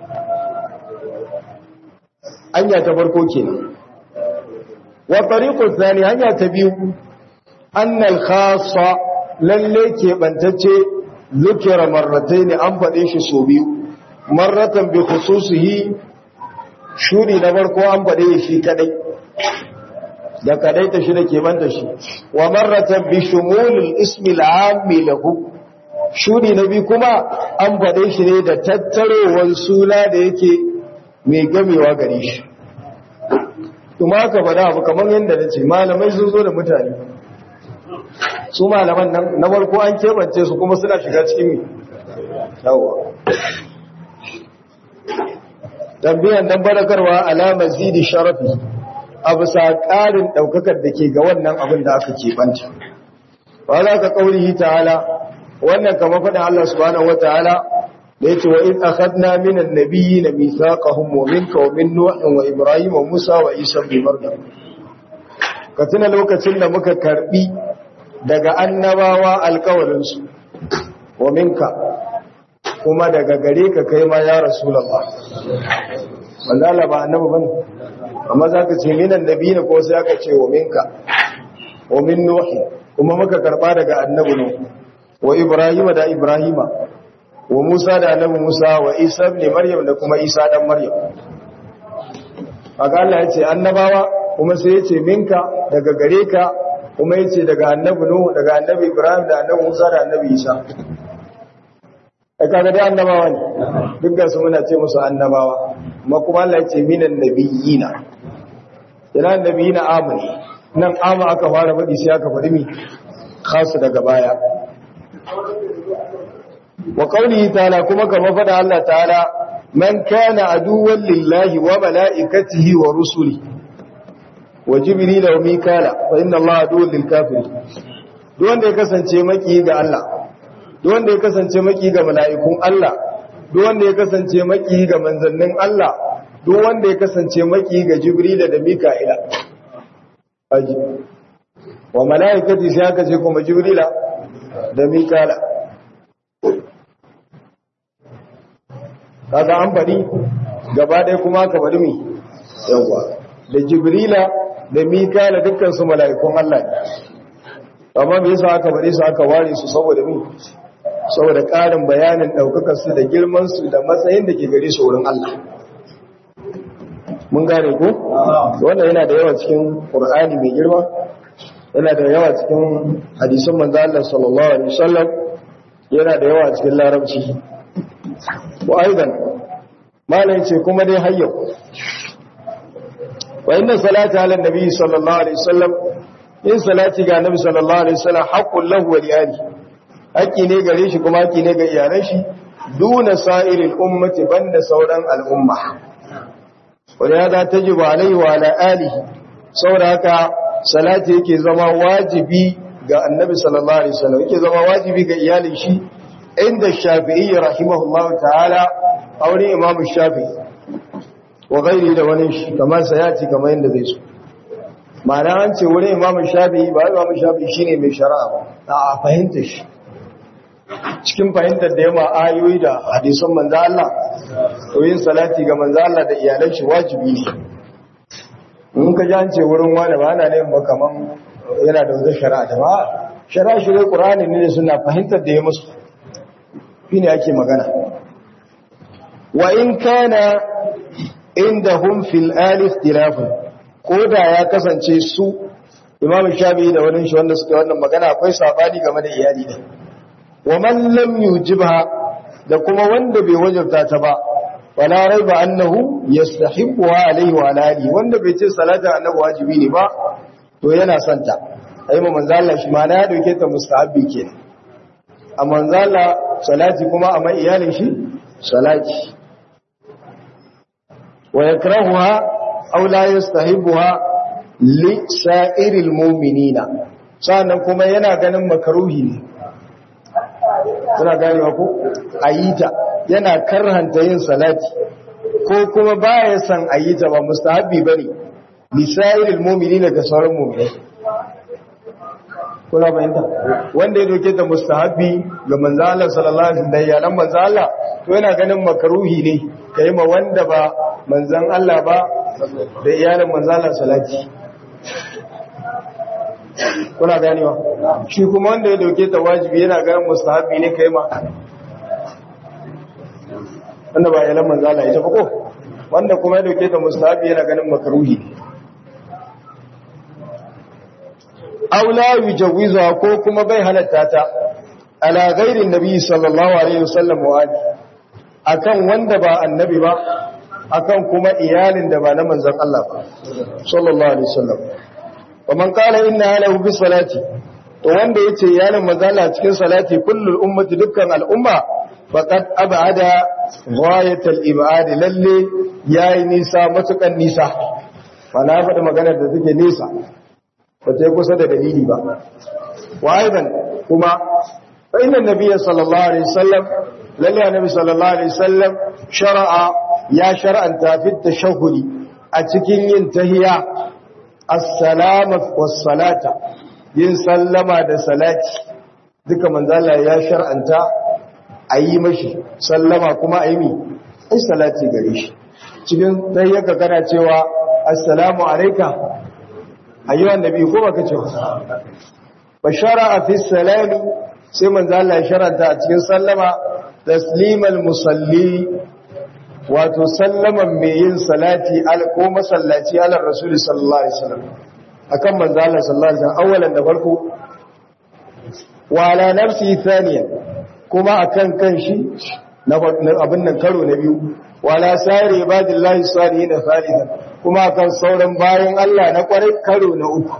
hanya ta farko kenan wa tariqu thani hanya ta biyu annal khassa lalle ke bantacce zikira marratayn an fade shi so biyu marratan bi khususihi shuri na farko an fade shi kadai da kadai ta shi da ke banta shi wa marratan bi shumulil ismi al-aam lahu shuri na biyu kuma an fade shi ne da tattarowar suna da yake mai gamewa gare shi kuma aka faɗa abu kamar yadda na ce malamai sun zo da mutane su malaman nan na farko an keɓance su kuma suna shiga cikin mi yawa tambiyan nan barakarwa alamar zidi sharafi a bisa ƙarin ɗaukakar da ke ga wannan abin da aka keɓanta ba za ka ƙaurihi ta'ala wannan kama faɗin Allah subhanahu wa ta'ala da yace wa in akhadna minan nabiyyin mithaqahum wa minka wa min nuh wa ibrahim wa musa wa isa ibn maryam ka tuna lokacin da muka karbi daga annabawa alkawarin su wa minka kuma daga gare ka kai ma ya rasulullah wanda Allah ba annabi bane amma zaka ce minan nabiyyin ko sai aka ce wa minka wa min nuh kuma muka karba daga annabi nuh wa ibrahim da ibrahima wa Musa da annabi Musa wa Isa ibn Maryam da kuma Isa dan Maryam haka Allah ya ce annabawa kuma sai ya ce minka daga gare ka kuma ya ce daga annabi Nuhu daga annabi Ibrahim da annabi Musa da annabi Isa ai kaga dai annabawa ne dukkan su muna ce musu annabawa amma kuma Allah ya ce minan nabiyina ina nabiyina amani nan ama aka fara faɗi sai aka faɗi mi khasu daga baya wa qawlihi ta'ala kuma kama fada Allah ta'ala man kana aduwwan lillahi wa malaikatihi wa rusuli wa jibril wa mikala fa inna Allah aduwwun lil kafirin duk wanda ya kasance maki ga Allah duk wanda ya kasance maki ga mala'ikun Allah duk wanda ya kasance maki ga manzannin Allah duk wanda ya kasance maki ga jibril da mika'ila aji wa malaikati sai aka ce kuma jibrila da mikala kaga an faɗi gaba ɗaya kuma aka faɗi mi yawa da jibrila da mikala dukkan su mala'ikun Allah ne amma me yasa aka faɗi su aka ware su saboda mi saboda ƙarin bayanin ɗaukakar su da girman su da matsayin da ke gare su wurin Allah mun gane ko wannan yana da yawa cikin Qur'ani mai girma yana da yawa cikin hadisan manzo Allah sallallahu alaihi wasallam yana da yawa cikin larabci wa aidan malai ce kuma dai hayyo wa inna salata ala nabi sallallahu alaihi wasallam in salati ga nabi sallallahu alaihi wasallam haqqul lahu wa liyali haƙi ne gare shi kuma haƙi ne ga iyalan shi duna sa'iril ummati banda sauran al'umma wa ya tajibu alaihi wa ala alihi saboda haka salati yake zama wajibi ga annabi sallallahu alaihi wasallam yake zama wajibi ga iyalin shi inda shafi'i rahimahullahu ta'ala aure imam shafi'i wa gairi da wani shi kamar sayati kamar yadda zai so ma'ana an ce wurin imam shafi'i ba imam shafi'i shine mai shari'a ba a fahimta shi cikin fahimtar da yamma ayoyi da hadisan manzo Allah to yin salati ga manzo Allah da iyalan shi wajibi ne in ka ji an ce wurin wani ba ana neman kaman yana da wata shari'a da ba shari'a shi dai qur'ani ne suna fahimtar da ya musu shine ake magana wa in kana indahum fil ali ikhtilafun koda ya kasance su Imam Shafi'i da wani shi wanda suka wannan magana akwai sabani game da iyali ne wa man lam yujibha da kuma wanda bai wajabta ta ba wala raiba annahu yastahibbuha alayhi wa alihi wanda bai ce salatu annabi wajibi ne ba to yana son ta ai mu manzo Allah shi ma na ya dauke ta mustahabbi kenan a manzo Allah salati kuma a mai iyalin shi salati wa yakrahuha aw la yastahibbuha li sa'iril mu'minina sannan kuma yana ganin makaruhi ne kuna ganewa ko ayita yana karhanta yin salati ko kuma baya san ayita ba mustahabbi bane li sa'iril mu'minina ga sauran mu'minai kuna bayanta wanda ya doke ta mustahabbi ga manzo Allah sallallahu alaihi wasallam ya nan manzo Allah to yana ganin makaruhi ne kai ma wanda ba manzon Allah ba da iyalin manzo Allah salati kuna ganewa shi kuma wanda ya doke ta wajibi yana ganin mustahabbi ne kai ma wanda ba iyalin manzo Allah ita ba ko wanda kuma ya doke ta mustahabbi yana ganin makaruhi ne aula yujawiza ko kuma bai halatta ta ala ghairin nabi sallallahu alaihi wasallam wa ali akan wanda ba annabi ba akan kuma iyalin da ba na manzon Allah ba sallallahu alaihi wasallam wa man qala inna lahu bis salati to wanda yace iyalin manzon Allah cikin salati kullul ummati dukkan al'umma faqad abada ghayat al-ibad lalle yayi nisa matukan nisa fa na faɗi maganar da take nisa ba ta yi kusa da dalili ba wa aidan kuma inna nabiyya sallallahu alaihi wasallam lalle annabi sallallahu alaihi wasallam shar'a ya shar'anta fi tashahhudi a cikin yin tahiyya assalamu was-salata yin sallama da salati duka manzo Allah ya shar'anta ayi mashi sallama kuma ayi mi ai salati gare shi cikin tahiyyaka kana cewa assalamu alayka ayyuhan nabi ko baka ce bashara fi salami sai manzo Allah ya sharanta a cikin sallama taslimal musalli wato sallaman mai yin salati al ko masallaci ala rasuli sallallahu alaihi wasallam akan manzo Allah sallallahu alaihi wasallam awalan da farko wa ala nafsi thaniyan kuma akan kanshi na abin nan karo na biyu wala sari ibadillahi salihin thalithan kuma kan sauran bayan Allah na kwarai karo na uku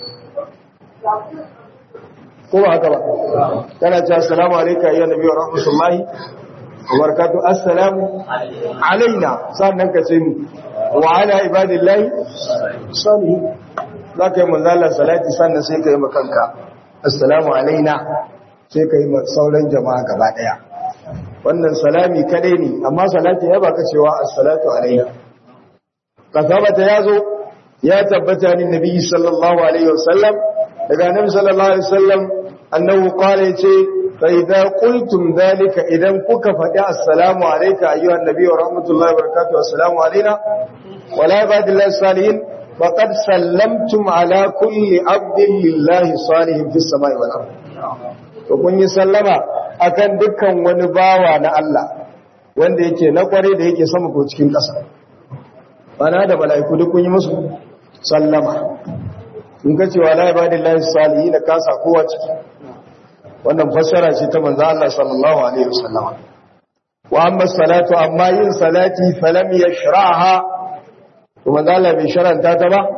ko ba haka ba kana ce assalamu alayka ya nabi wa rahmatullahi wa barakatuh assalamu alaina sannan ka ce mu wa ala ibadillahi salihin zaka yi manzala salati sannan sai ka yi makanka assalamu alaina sai ka yi sauran jama'a gaba daya wannan salami kadai ne amma salati ya baka cewa assalatu alaina kasabata yazo ya tabbata ni nabi sallallahu alaihi wasallam daga nabi sallallahu alaihi wasallam annahu qala yace fa idza qultum dhalika idan kuka faɗi assalamu alayka ayyuhan nabi wa rahmatullahi wa barakatuh assalamu alaina wa la ibadillahi salihin faqad sallamtum ala kulli abdin lillahi salihin fis samai wal ardh to kun yi sallama akan dukkan wani bawa na Allah wanda yake na kware da yake sama ko cikin ƙasa bana da mala'iku duk kun yi musu sallama in ka cewa la ibadillahi salihin ka sa kowa ciki wannan fassara ce ta manzo Allah sallallahu alaihi wasallam wa amma salatu amma yin salati falam yashraha to manzo Allah bai sharanta ta ba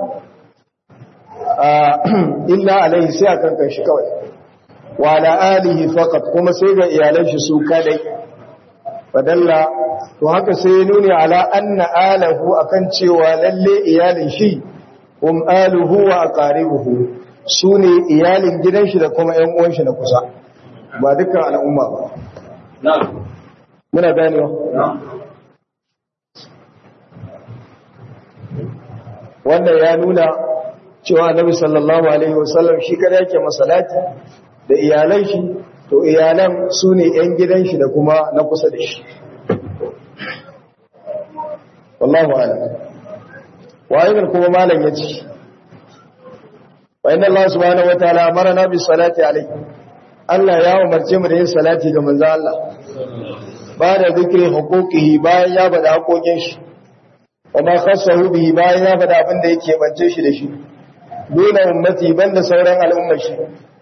illa alaihi sai akan kan shi kawai wa ala alihi faqat kuma sai ga iyalan shi su kadai fadalla to haka sai ya nuni ala anna alahu akan cewa lalle iyalin shi um aluhu wa aqaribuhu sune iyalin gidan shi da kuma ƴan uwan shi na kusa ba dukkan al'umma ba na'am muna ganewa na'am wannan ya nuna cewa annabi sallallahu alaihi wasallam shi kada yake masalati da iyalan shi to iyalan su ne ‘yan gidan shi da kuma na kusa da shi wallahu ala wa'idar kuma malam ya ce wa inna Allah subhanahu wa ta'ala mara na bi salati alai Allah ya umarce mu da yin salati ga manzo Allah ba da zikirin hukukihi bayan ya bada hakokin shi wa ma khassahu bihi bayan ya bada abin da yake bance shi da shi dole ummati banda sauran al'ummar shi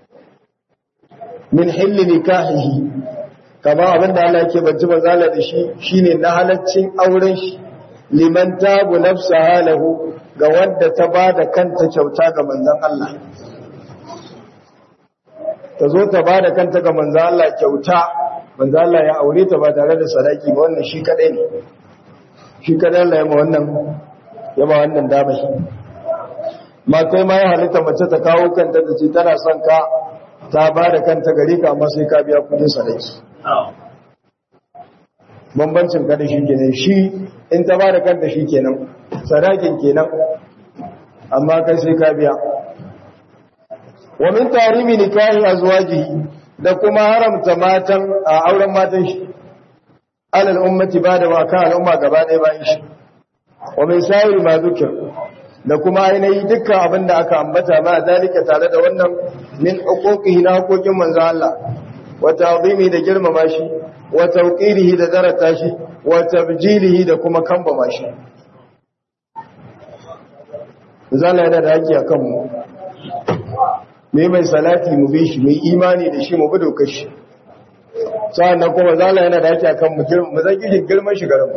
min hilli nikahihi kama abin da Allah yake bance manzala da shi shine na halaccin auren shi liman tabu nafsaha lahu ga wadda ta bada kanta kyauta ga manzon Allah ta zo ta bada kanta ga manzon Allah kyauta manzo Allah ya aure ta ba tare da sadaki ba wannan shi kadai ne shi kadai Allah ya ma wannan ya ma wannan dama shi ma kai ma ya halitta mace ta kawo kanta ta ce tana son ka ta ba da kanta gare ka amma sai ka biya kudin sadaki bambancin kada shi kenan shi in ta ba da kanta shi kenan sadakin kenan amma kai sai ka biya wa min tarimi nikahi azwajihi da kuma haramta matan a auren matan shi alal ummati ba da waka al'umma gaba ɗaya bayan shi wa mai sayar ma zukir da kuma ainihi dukkan abin da aka ambata ma zalika tare da wannan min huquqihi na haƙoƙin manzo Allah wa ta'zimi da girmama shi wa tawqirihi da darata shi wa tabjilihi da kuma kambama shi zalla yana da haƙi akan mu mai mai salati mu bi shi mai imani da shi mu bi dokar shi sa'annan kuma zala yana da yake akan mu girma mu zaki girman shi garin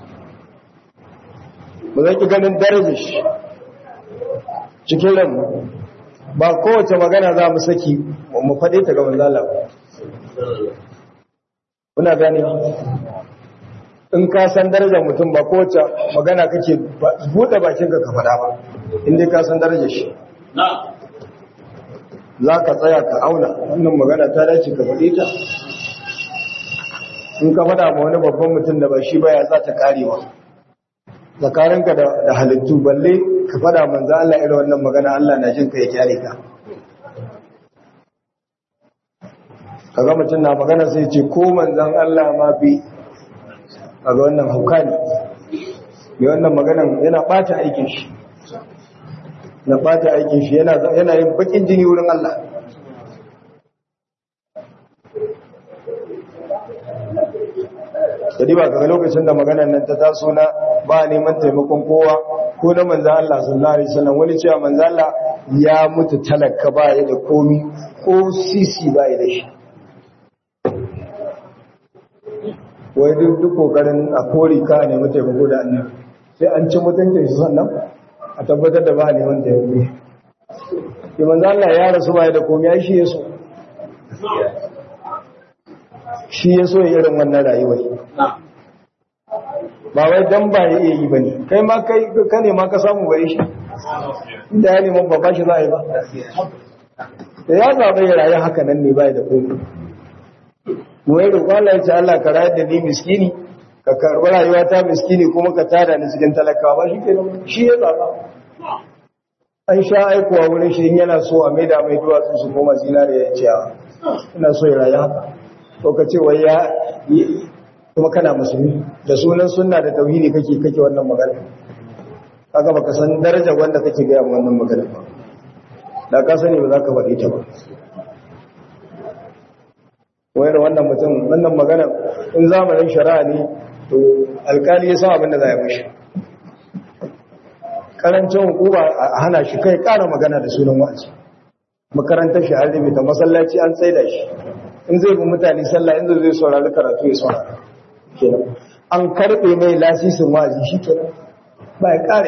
mu zaki ganin darajar shi cikin ran ba kowace magana za mu saki mu faɗe ta ga manzala kuna gane in ka san darajar mutum ba kowace magana kake buɗe bakinka ka faɗa ba in dai ka san darajar shi za ka tsaya ka auna wannan magana ta dace ka faɗi ta in ka faɗa ma wani babban mutum da ba shi baya za ta karewa tsakaninka da halittu balle ka faɗa manzo Allah irin wannan magana Allah na jin ka ya kyale ka kaga mutum na magana sai ce ko manzon Allah ma bi kaga wannan hauka ne mai wannan maganan yana ɓata aikin shi na bata aikin shi yana yin bakin jini wurin Allah Sadi ba kaga lokacin da maganar nan ta taso na ba neman taimakon kowa ko na manzo Allah sallallahu alaihi wasallam wani cewa manzo Allah ya mutu talaka ba ya da komi ko sisi ba ya da shi wai duk duk kokarin a kore ka ne mu taimako da annabi sai an ci mutuncin shi sannan a tabbatar da ba neman da yanzu yi manzo Allah ya rasu ba da komai shi ya so shi ya so irin wannan rayuwar ba wai dan ba ya iya yi bane kai ma kai ka ne ma ka samu bare shi inda ya neman ba shi za a yi ba da ya zaɓa ya rayu haka nan ne ba da komai mu yi roƙon Allah ya ce Allah ka rayar da ni miskini ka karɓi rayuwa ta miskini kuma ka tada ni cikin talakawa ba shi ke shi ya zaɓa an sha aikowa wurin shi yana so a maida mai duwatsu su koma zinariya ya ce ina so ya rayu haka ko ka ce wai ya kuma kana musulmi da sunan sunna da tauhidi kake kake wannan magana kaga baka san daraja wanda kake ga wannan magana ba da ka sani ba za ka faɗi ta ba wayar wannan mutum wannan magana in zamanin shari'a ne to alkali ya san abin da za ya mishi karancin hukuma a hana shi kai kara magana da sunan wa'azi makarantar shi an rubuta masallaci an tsaida shi in zai bi mutane sallah in zai saurari karatu ya saurara kenan an karbe mai lasisin wa'azi shi kenan ba ya kare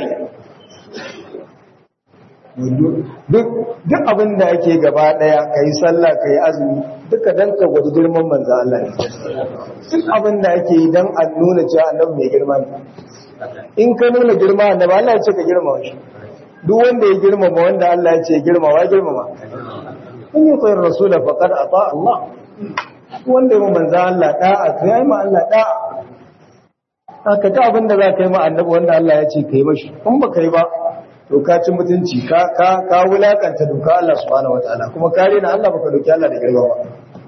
duk duk abin da ake gaba daya kai sallah kai azumi duka dan ka gwada girman manzo Allah ne duk abin da ake yi dan a nuna cewa annabi mai girma ne in ka nuna girma annabi Allah ya ce ka girmama shi duk wanda ya girmama wanda Allah ya ce girma wa girmama in yi tsayar rasula faqad ata Allah wanda ya manzo Allah da'a to yayi ma Allah da'a haka ta abin da za ka yi ma annabi wanda Allah ya ce kai mashi in ba kai ba to ka ci mutunci ka ka ka wulakanta doka Allah subhanahu wataala kuma kare na Allah baka doki Allah da girma ba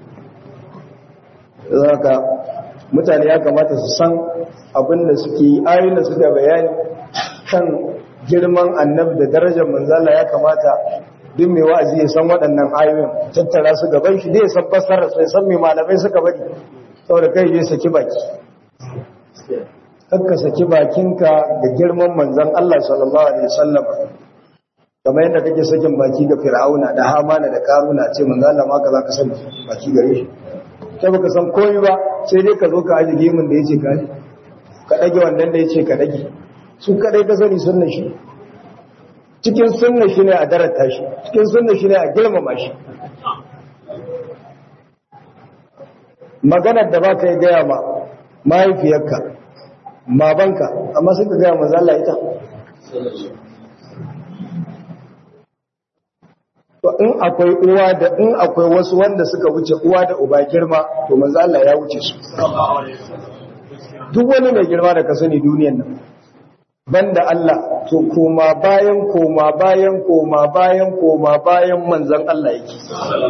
zaka mutane ya kamata su san abin da suke yi ayoyin da suka bayani kan girman annabi da darajar manzala ya kamata duk mai wa'azi ya san waɗannan ayoyin tattara su gaban shi dai san fassara sai san mai malamai suka bari saboda kai je saki baki kakka saki bakinka da girman manzon Allah sallallahu alaihi wasallam kamar yadda kake sakin baki ga fir'auna da hamana da karuna ce manzo Allah ma ka zaka san baki gare shi kai baka san komai ba sai dai ka zo ka aje gimin da yace ka ka dage wannan da yace ka dage su kadai ka sani sunnar shi cikin sunnar shi ne a darata shi cikin sunnar shi ne a girmama shi maganar da baka yi gaya ma mahaifiyarka babanka amma sai ka gaya manzo Allah ita to in akwai uwa da in akwai wasu wanda suka wuce uwa da uba girma to manzo Allah ya wuce su duk wani mai girma da ka sani duniyar nan banda Allah to koma bayan koma bayan koma bayan koma bayan manzon Allah yake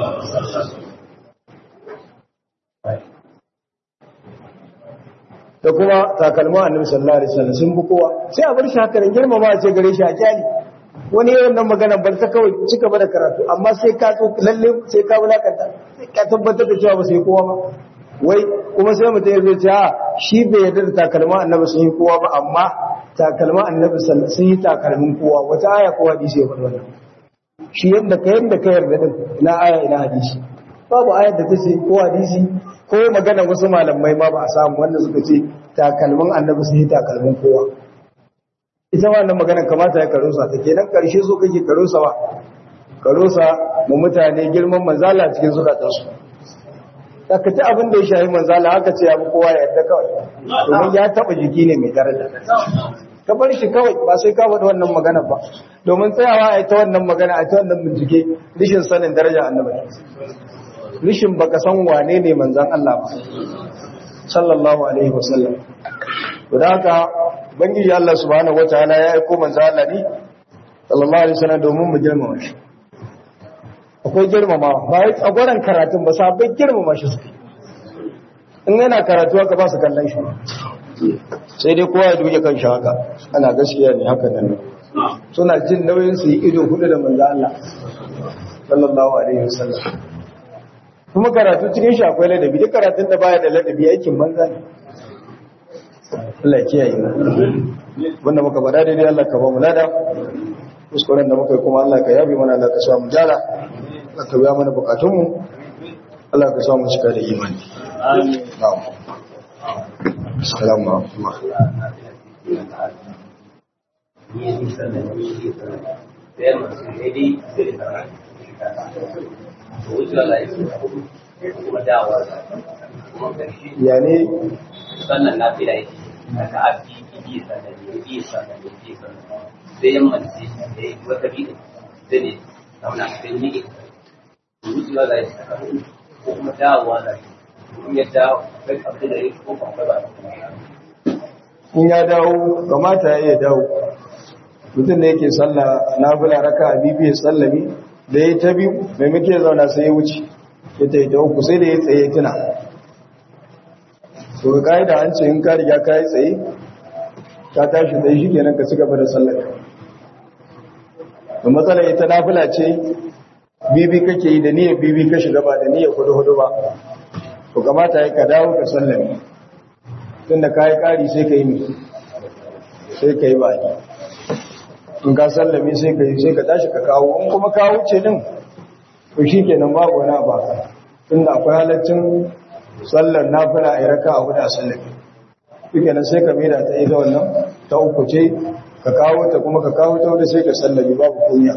da kuma takalma annabi sallallahu alaihi wasallam sun bi kowa sai a bar shi haka nan girmama a ce gare shi a kyali wani yayin nan magana bar ta kawai ci gaba da karatu amma sai ka tso lalle sai ka wulakanta sai ka tabbatar da cewa ba sai kowa ba wai kuma sai mutum ya zo ce a shi bai yarda da takalma annabi sun yi kowa ba amma takalma annabi sun yi takalmin kowa wata aya ko hadisi ya faɗi wannan shi yadda ka yadda ka yarda din ina aya ina hadisi babu ayar da ta ce ko hadisi ko magana wasu malamai ma ba a samu wanda suka ce takalmin annabi sun yi takalmin kowa ita wannan magana kamata ya karusa ta kenan karshe so kake karusa ba karusa mu mutane girman manzala cikin zukatansu ka ci abin da ya shahi manzala haka ce abu kowa ya yarda kawai domin ya taba jiki ne mai daraja ka bar shi kawai ba sai ka faɗi wannan magana ba domin tsayawa a ita wannan magana a ita wannan bincike rishin sanin daraja annabi rishin baka san wane ne manzan Allah ba sallallahu alaihi wasallam to da haka bangiji Allah subhanahu wataala ya aiko manzan Allah ne sallallahu alaihi wasallam domin mu girmama shi akwai girmama ba wai tsagoran karatun ba sabai girmama shi suke in yana karatu haka ba su kallon shi sai dai kowa ya duke kan shi haka ana gaskiya ne haka nan suna jin nauyin su yi ido hudu da manzan Allah sallallahu alaihi wasallam kuma karatu cikin shi akwai ladabi duk karatun da baya da ladabi aikin banza ne Allah kiyaye mu wanda muka bada daidai Allah ka ba mu lada kuskuren da muka yi kuma Allah ka yabe mana Allah ka sa mu jara Allah ka biya mana bukatun mu Allah ka sa mu cika da imani amin na'am assalamu yani sannan na fi da yake daga abi bi sannan ne bi sannan ne bi sannan sai yan mace da yi wata bi da ne zauna sai ni ke wucewa da yake ko kuma dawowa da shi in ya dawo kai abu da yake ko kuma ba in ya dawo kamata ya iya dawo mutum da yake sallah na bula raka a biyu sallami da ya ta biyu mai muke zauna sai ya wuce ya ta yi ta uku sai da ya tsaye tuna to ga ka'ida an ce in ka riga ka yi tsaye ka tashi tsaye shi kenan ka ci gaba da sallar da matsala ita nafila ce bibi kake yi da niyyar bibi ka shiga ba da niyyar hudu hudu ba to kamata ya ka dawo ka sallame tun da ka yi ƙari sai ka yi sai ka yi baki in ka sallame sai ka yi sai ka tashi ka kawo in kuma ka wuce din to shi kenan babu wani abu tun da akwai halaccin sallar nafila a yi raka a hudu a sallame shi kenan sai ka maida ta ita wannan ta uku ce ka kawo ta kuma ka kawo ta wadda sai ka sallame babu kunya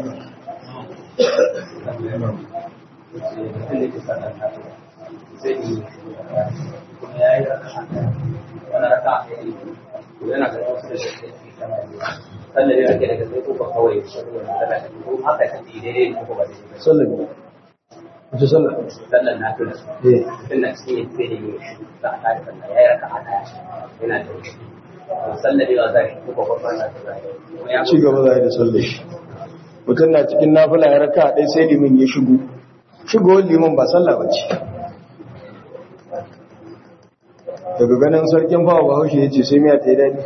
yana da wasu da shi sannan ne ake daga sai ko kawai ko haka kan daidai ne ko ba daidai sallame wace sallar sannan na tuna eh sannan cikin sai da yau shi za a kare sannan ya yi raka a daya yana da shi sannan ne ba za shi ko ba ba na da ya ci gaba za a yi da sallar shi mutum na cikin nafila ya raka ɗai sai limin ya shigo shigowar liman ba sallah ba ce daga ganin sarkin fawa ba haushe ya ce sai miya ta yi daɗi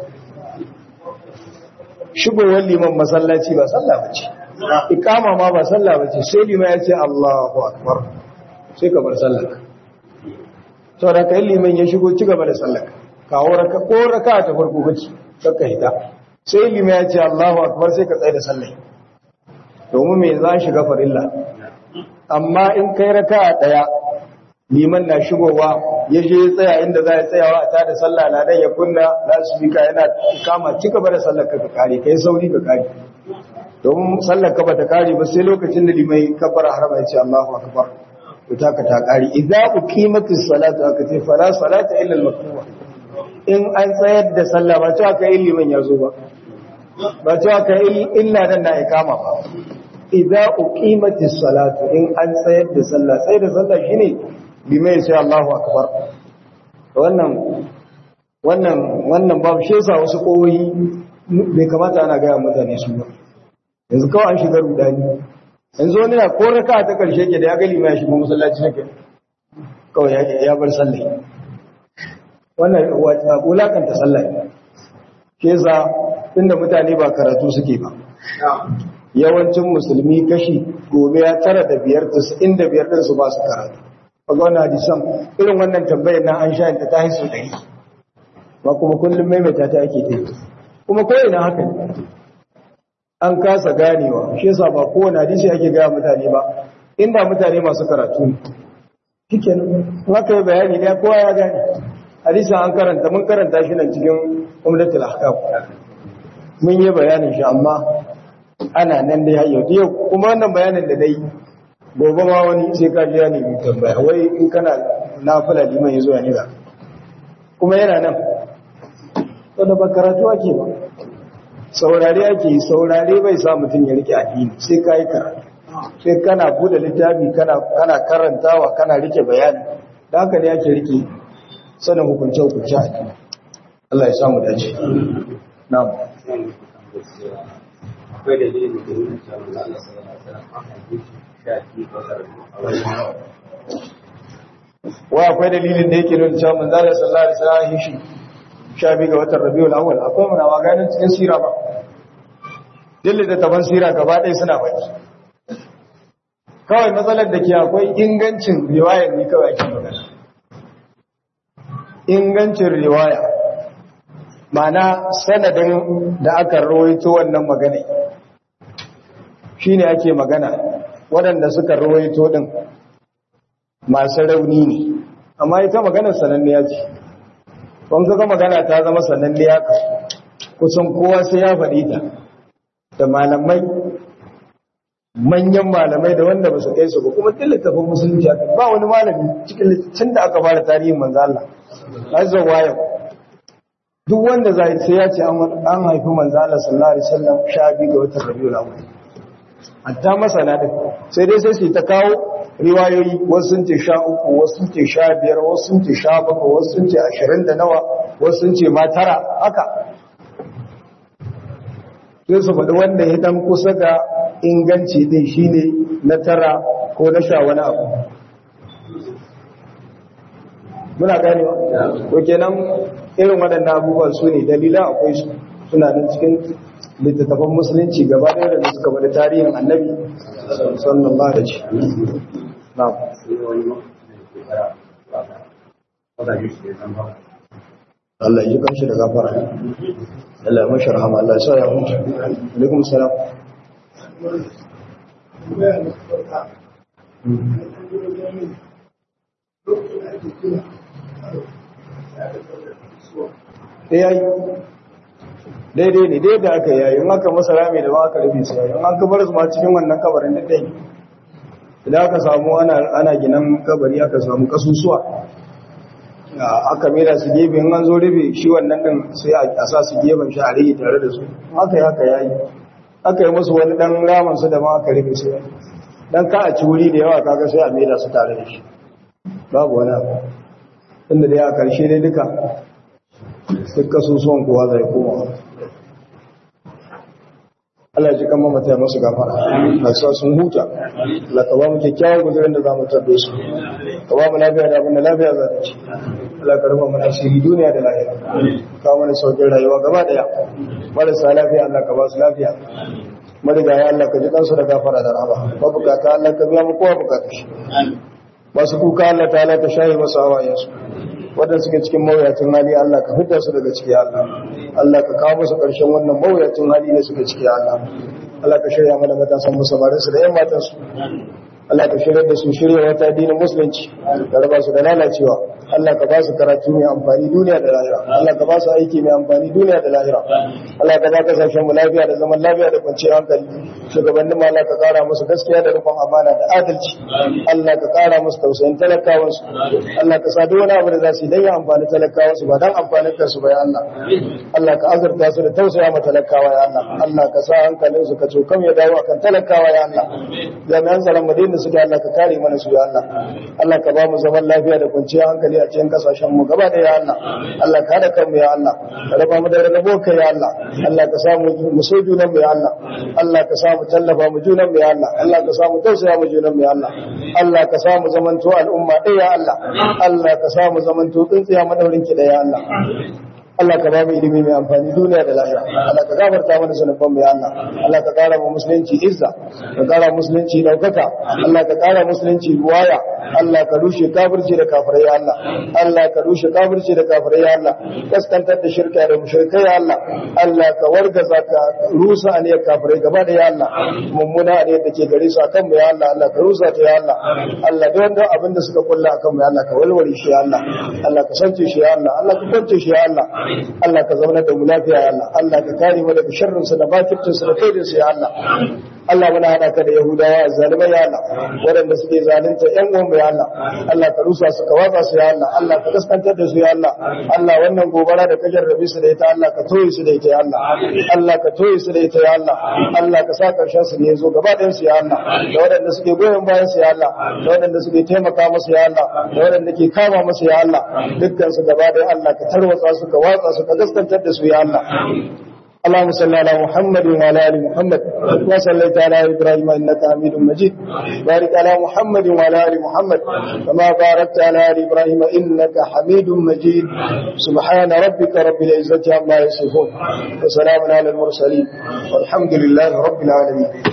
shigowar liman masallaci ba sallah ba ce ikama ma ba sallah ba ce sai liman ya ce allahu akbar sai ka bar sallah saboda kai liman ya shigo ci gaba da sallar kawo raka ko raka ta farko kace kakka hita sai liman ya ce Allahu akbar sai ka tsaya da sallar domin me za shiga farilla amma in kai raka daya liman na shigowa ya je ya tsaya inda za ya tsayawa a tada sallah na dan ya kunna lasbika yana kama ci gaba da sallar ka ka kare kai sauri ka kare domin sallar ka bata kare ba sai lokacin da limai kabbara harama ya ce Allahu akbar to taka ta kare idza uqimatis salatu aka ce fala salata illa al-maktuba in an tsayar da sallah ba cewa kai liman ya zo ba ba cewa kai illa dan na ikama ba idza uqimatis salatu in an tsayar da sallah tsayar da sallah shine limai ya ce Allahu akbar wannan wannan wannan babu shi yasa wasu koyi bai kamata ana ga mutane su ba yanzu kawai an shiga rudani yanzu wani na ko raka ta karshe ke da ya gali mai shigo masallaci nake kawai ya bar sallah wannan wulakanta sallah ke za inda mutane ba karatu suke ba yawancin musulmi kashi gobe ya tara da biyar inda biyar ɗinsu ba su karatu kaga wannan hadisan irin wannan tambayar na an sha ta haisu ɗari ba kuma kullum maimaita ta ake ta kuma ko ina haka ne an kasa ganewa shi yasa ba kowane hadisi ake gaya mutane ba inda mutane masu karatu ne shikenan haka yi bayani ne kowa ya gane hadisi an karanta mun karanta shi nan cikin umdatul ahkam mun yi bayanin shi amma ana nan dai har yau kuma wannan bayanin da dai gobe ma wani sai ka ji ya nemi tambaya wai in kana nafila liman ya zo ya nira kuma yana nan wanda ba karatu ake ba saurare ake yi saurare bai sa mutum ya rike addini sai ka yi karatu sai kana bude littafi kana karantawa kana rike bayani da haka ne ake rike sanin hukunce hukunce addini Allah ya samu dace na'am akwai dalilin da ke nuna cewa manzo Allah sallallahu alaihi wasallam aka yi shafi ko wa akwai dalilin da yake nuna cewa manzo Allah sallallahu alaihi wasallam yi shi shafi ga watan Rabiul Awwal akwai muna maganin cikin sira ba dille da taban sira gaba ɗaya suna baki kawai matsalar da ke akwai ingancin riwayar ne kawai ake magana ingancin riwaya ma'ana sanadin da aka rawaito wannan magana shine ake magana waɗanda suka rawaito din masu rauni ne amma ita maganar sananniya ce kun ga magana ta zama sananniya ka kusan kowa sai ya faɗi ta da malamai manyan malamai da wanda ba su kai su ba kuma duk littafin musulunci aka ba wani malami cikin littafin da aka fara tarihin manzo Allah azza wa yau duk wanda zai sai ya ce an haifi manzo Allah sallallahu alaihi wasallam sha biyu ga watan Rabiul Awwal hatta masana din sai dai sai su ta kawo riwayoyi wasu sun ce sha uku wasu sun ce sha biyar wasu sun ce sha bakwai wasu sun ce ashirin da nawa wasu sun ce ma tara haka sai su faɗi wanda ya dan kusa ga inganci din shine na tara ko na sha wani abu muna gane ko kenan irin waɗannan abubuwan su ne dalila akwai su suna nan cikin littattafan musulunci gaba ɗaya da suka bada tarihin annabi sallallahu alaihi wasallam na'am Allah ya kanshi da gafara Allah ya mashi rahama Allah ya sa ya huta alaikum salam yayi daidai ne daidai aka yayi in aka masa rami da ba aka rufe su yayi in an kabar su ma cikin wannan kabarin da dai idan aka samu ana ana ginan kabari aka samu kasusuwa aka mera su gefe in an zo rufe shi wannan din sai a sa su gefen shi a rage tare da su haka yi haka yayi aka yi musu wani dan raman su da ma aka rufe su dan ka a ci wuri da yawa kaga sai a mera su tare da shi babu wani abu inda dai a karshe dai duka duk kasusuwan kowa zai koma Allah ji kan mamata ya masu gafara a sa sun huta Allah ka ba mu kyakkyawan guzurin da za mu tabbe su ka ba mu lafiya da abin da lafiya za ta ci Allah ka rufa mana asiri duniya da lahira ka mana saukin rayuwa gaba daya marasa lafiya Allah ka ba su lafiya marigaya Allah ka ji kansu da gafara da rahama ba bukata Allah ka biya mu kowa bukata shi masu kuka Allah ta'ala ka shaye masu hawayensu wadanda suke cikin mawuyacin hali Allah ka fitar su daga ciki Allah Allah ka kawo musu ƙarshen wannan mawuyacin hali da suke ciki Allah Allah ka shirya mana matasan musamman su da yan matansu Allah ka shirya da su shirya wata addinin musulunci da raba su da lalacewa Allah ka ba su karatu mai amfani duniya da lahira Allah ka ba su aiki mai amfani duniya da lahira Allah ka ba kasashen mu lafiya da zaman lafiya da kwanciyar hankali shugabannin Allah ka kara musu gaskiya da rufin amana da adalci Allah ka kara musu tausayin talakawan su Allah ka sa duk wani abu da za su yi dan ya amfani talakawan su ba dan amfanin kansu ba ya Allah Allah ka azurta su da tausaya ma talakawa ya Allah Allah ka sa hankalin su ka cokam ya dawo akan talakawa ya Allah jami'an tsaron Madina su da Allah ka kare mana su ya Allah Allah ka ba mu zaman lafiya da kwanciyar hankali a cikin kasashen mu gaba da ya Allah Allah ka hada kanmu ya Allah ka raba mu da rabo ka ya Allah Allah ka samu mu so junan mu ya Allah Allah ka samu tallafa mu junan mu ya Allah Allah ka samu tausaya mu junan mu ya Allah Allah ka samu zamanto al'umma ɗaya ya Allah Allah ka samu zamanto tsintsiya madaurin ki ɗaya ya Allah Allah ka ba mu ilimi mai amfani duniya da lahira Allah ka gafarta mana zunuban mu ya Allah Allah ka kara mu musulunci izza ka kara musulunci daukaka Allah ka kara musulunci buwaya Allah ka rushe kafirci da kafirai ya Allah Allah ka rushe kafirci da kafirai ya Allah kaskantar da shirka da mushrikai ya Allah Allah ka wargaza ka rusa aniyar kafirai gaba da ya Allah mummuna aniyar da ke gare su akan mu ya Allah Allah ka rusa ta ya Allah Allah da wanda abin da suka kulla akan mu ya Allah ka walware shi ya Allah Allah ka sance shi ya Allah Allah ka kwance shi ya Allah Allah ka zauna da mu lafiya ya Allah Allah ka kare mu daga sharrin su da bakircin su da kaidin su ya Allah Allah muna hada ka da Yahudawa zalimai ya Allah waɗanda suke zalunta ƴan uwan ya Allah Allah ka rusa su ka watsa su ya Allah Allah ka kaskantar da su ya Allah Allah wannan gobara da ka jarrabe su da ita Allah ka toye su da ita ya Allah Allah ka toye su da ita ya Allah Allah ka sa karshen su ne zo gaba ɗayan su ya Allah da waɗanda suke goyon bayan su ya Allah da waɗanda suke taimaka musu ya Allah da waɗanda ke kama musu ya Allah dukkan su gaba ɗaya Allah ka tarwatsa su ka watsa su ka kaskantar da su ya Allah اللهم صل على محمد وعلى ال محمد وصليت على ابراهيم انك حميد مجيد بارك على محمد وعلى ال محمد كما باركت على ال ابراهيم انك حميد مجيد سبحان ربك رب العزه عما يصفون وسلام على المرسلين والحمد لله رب العالمين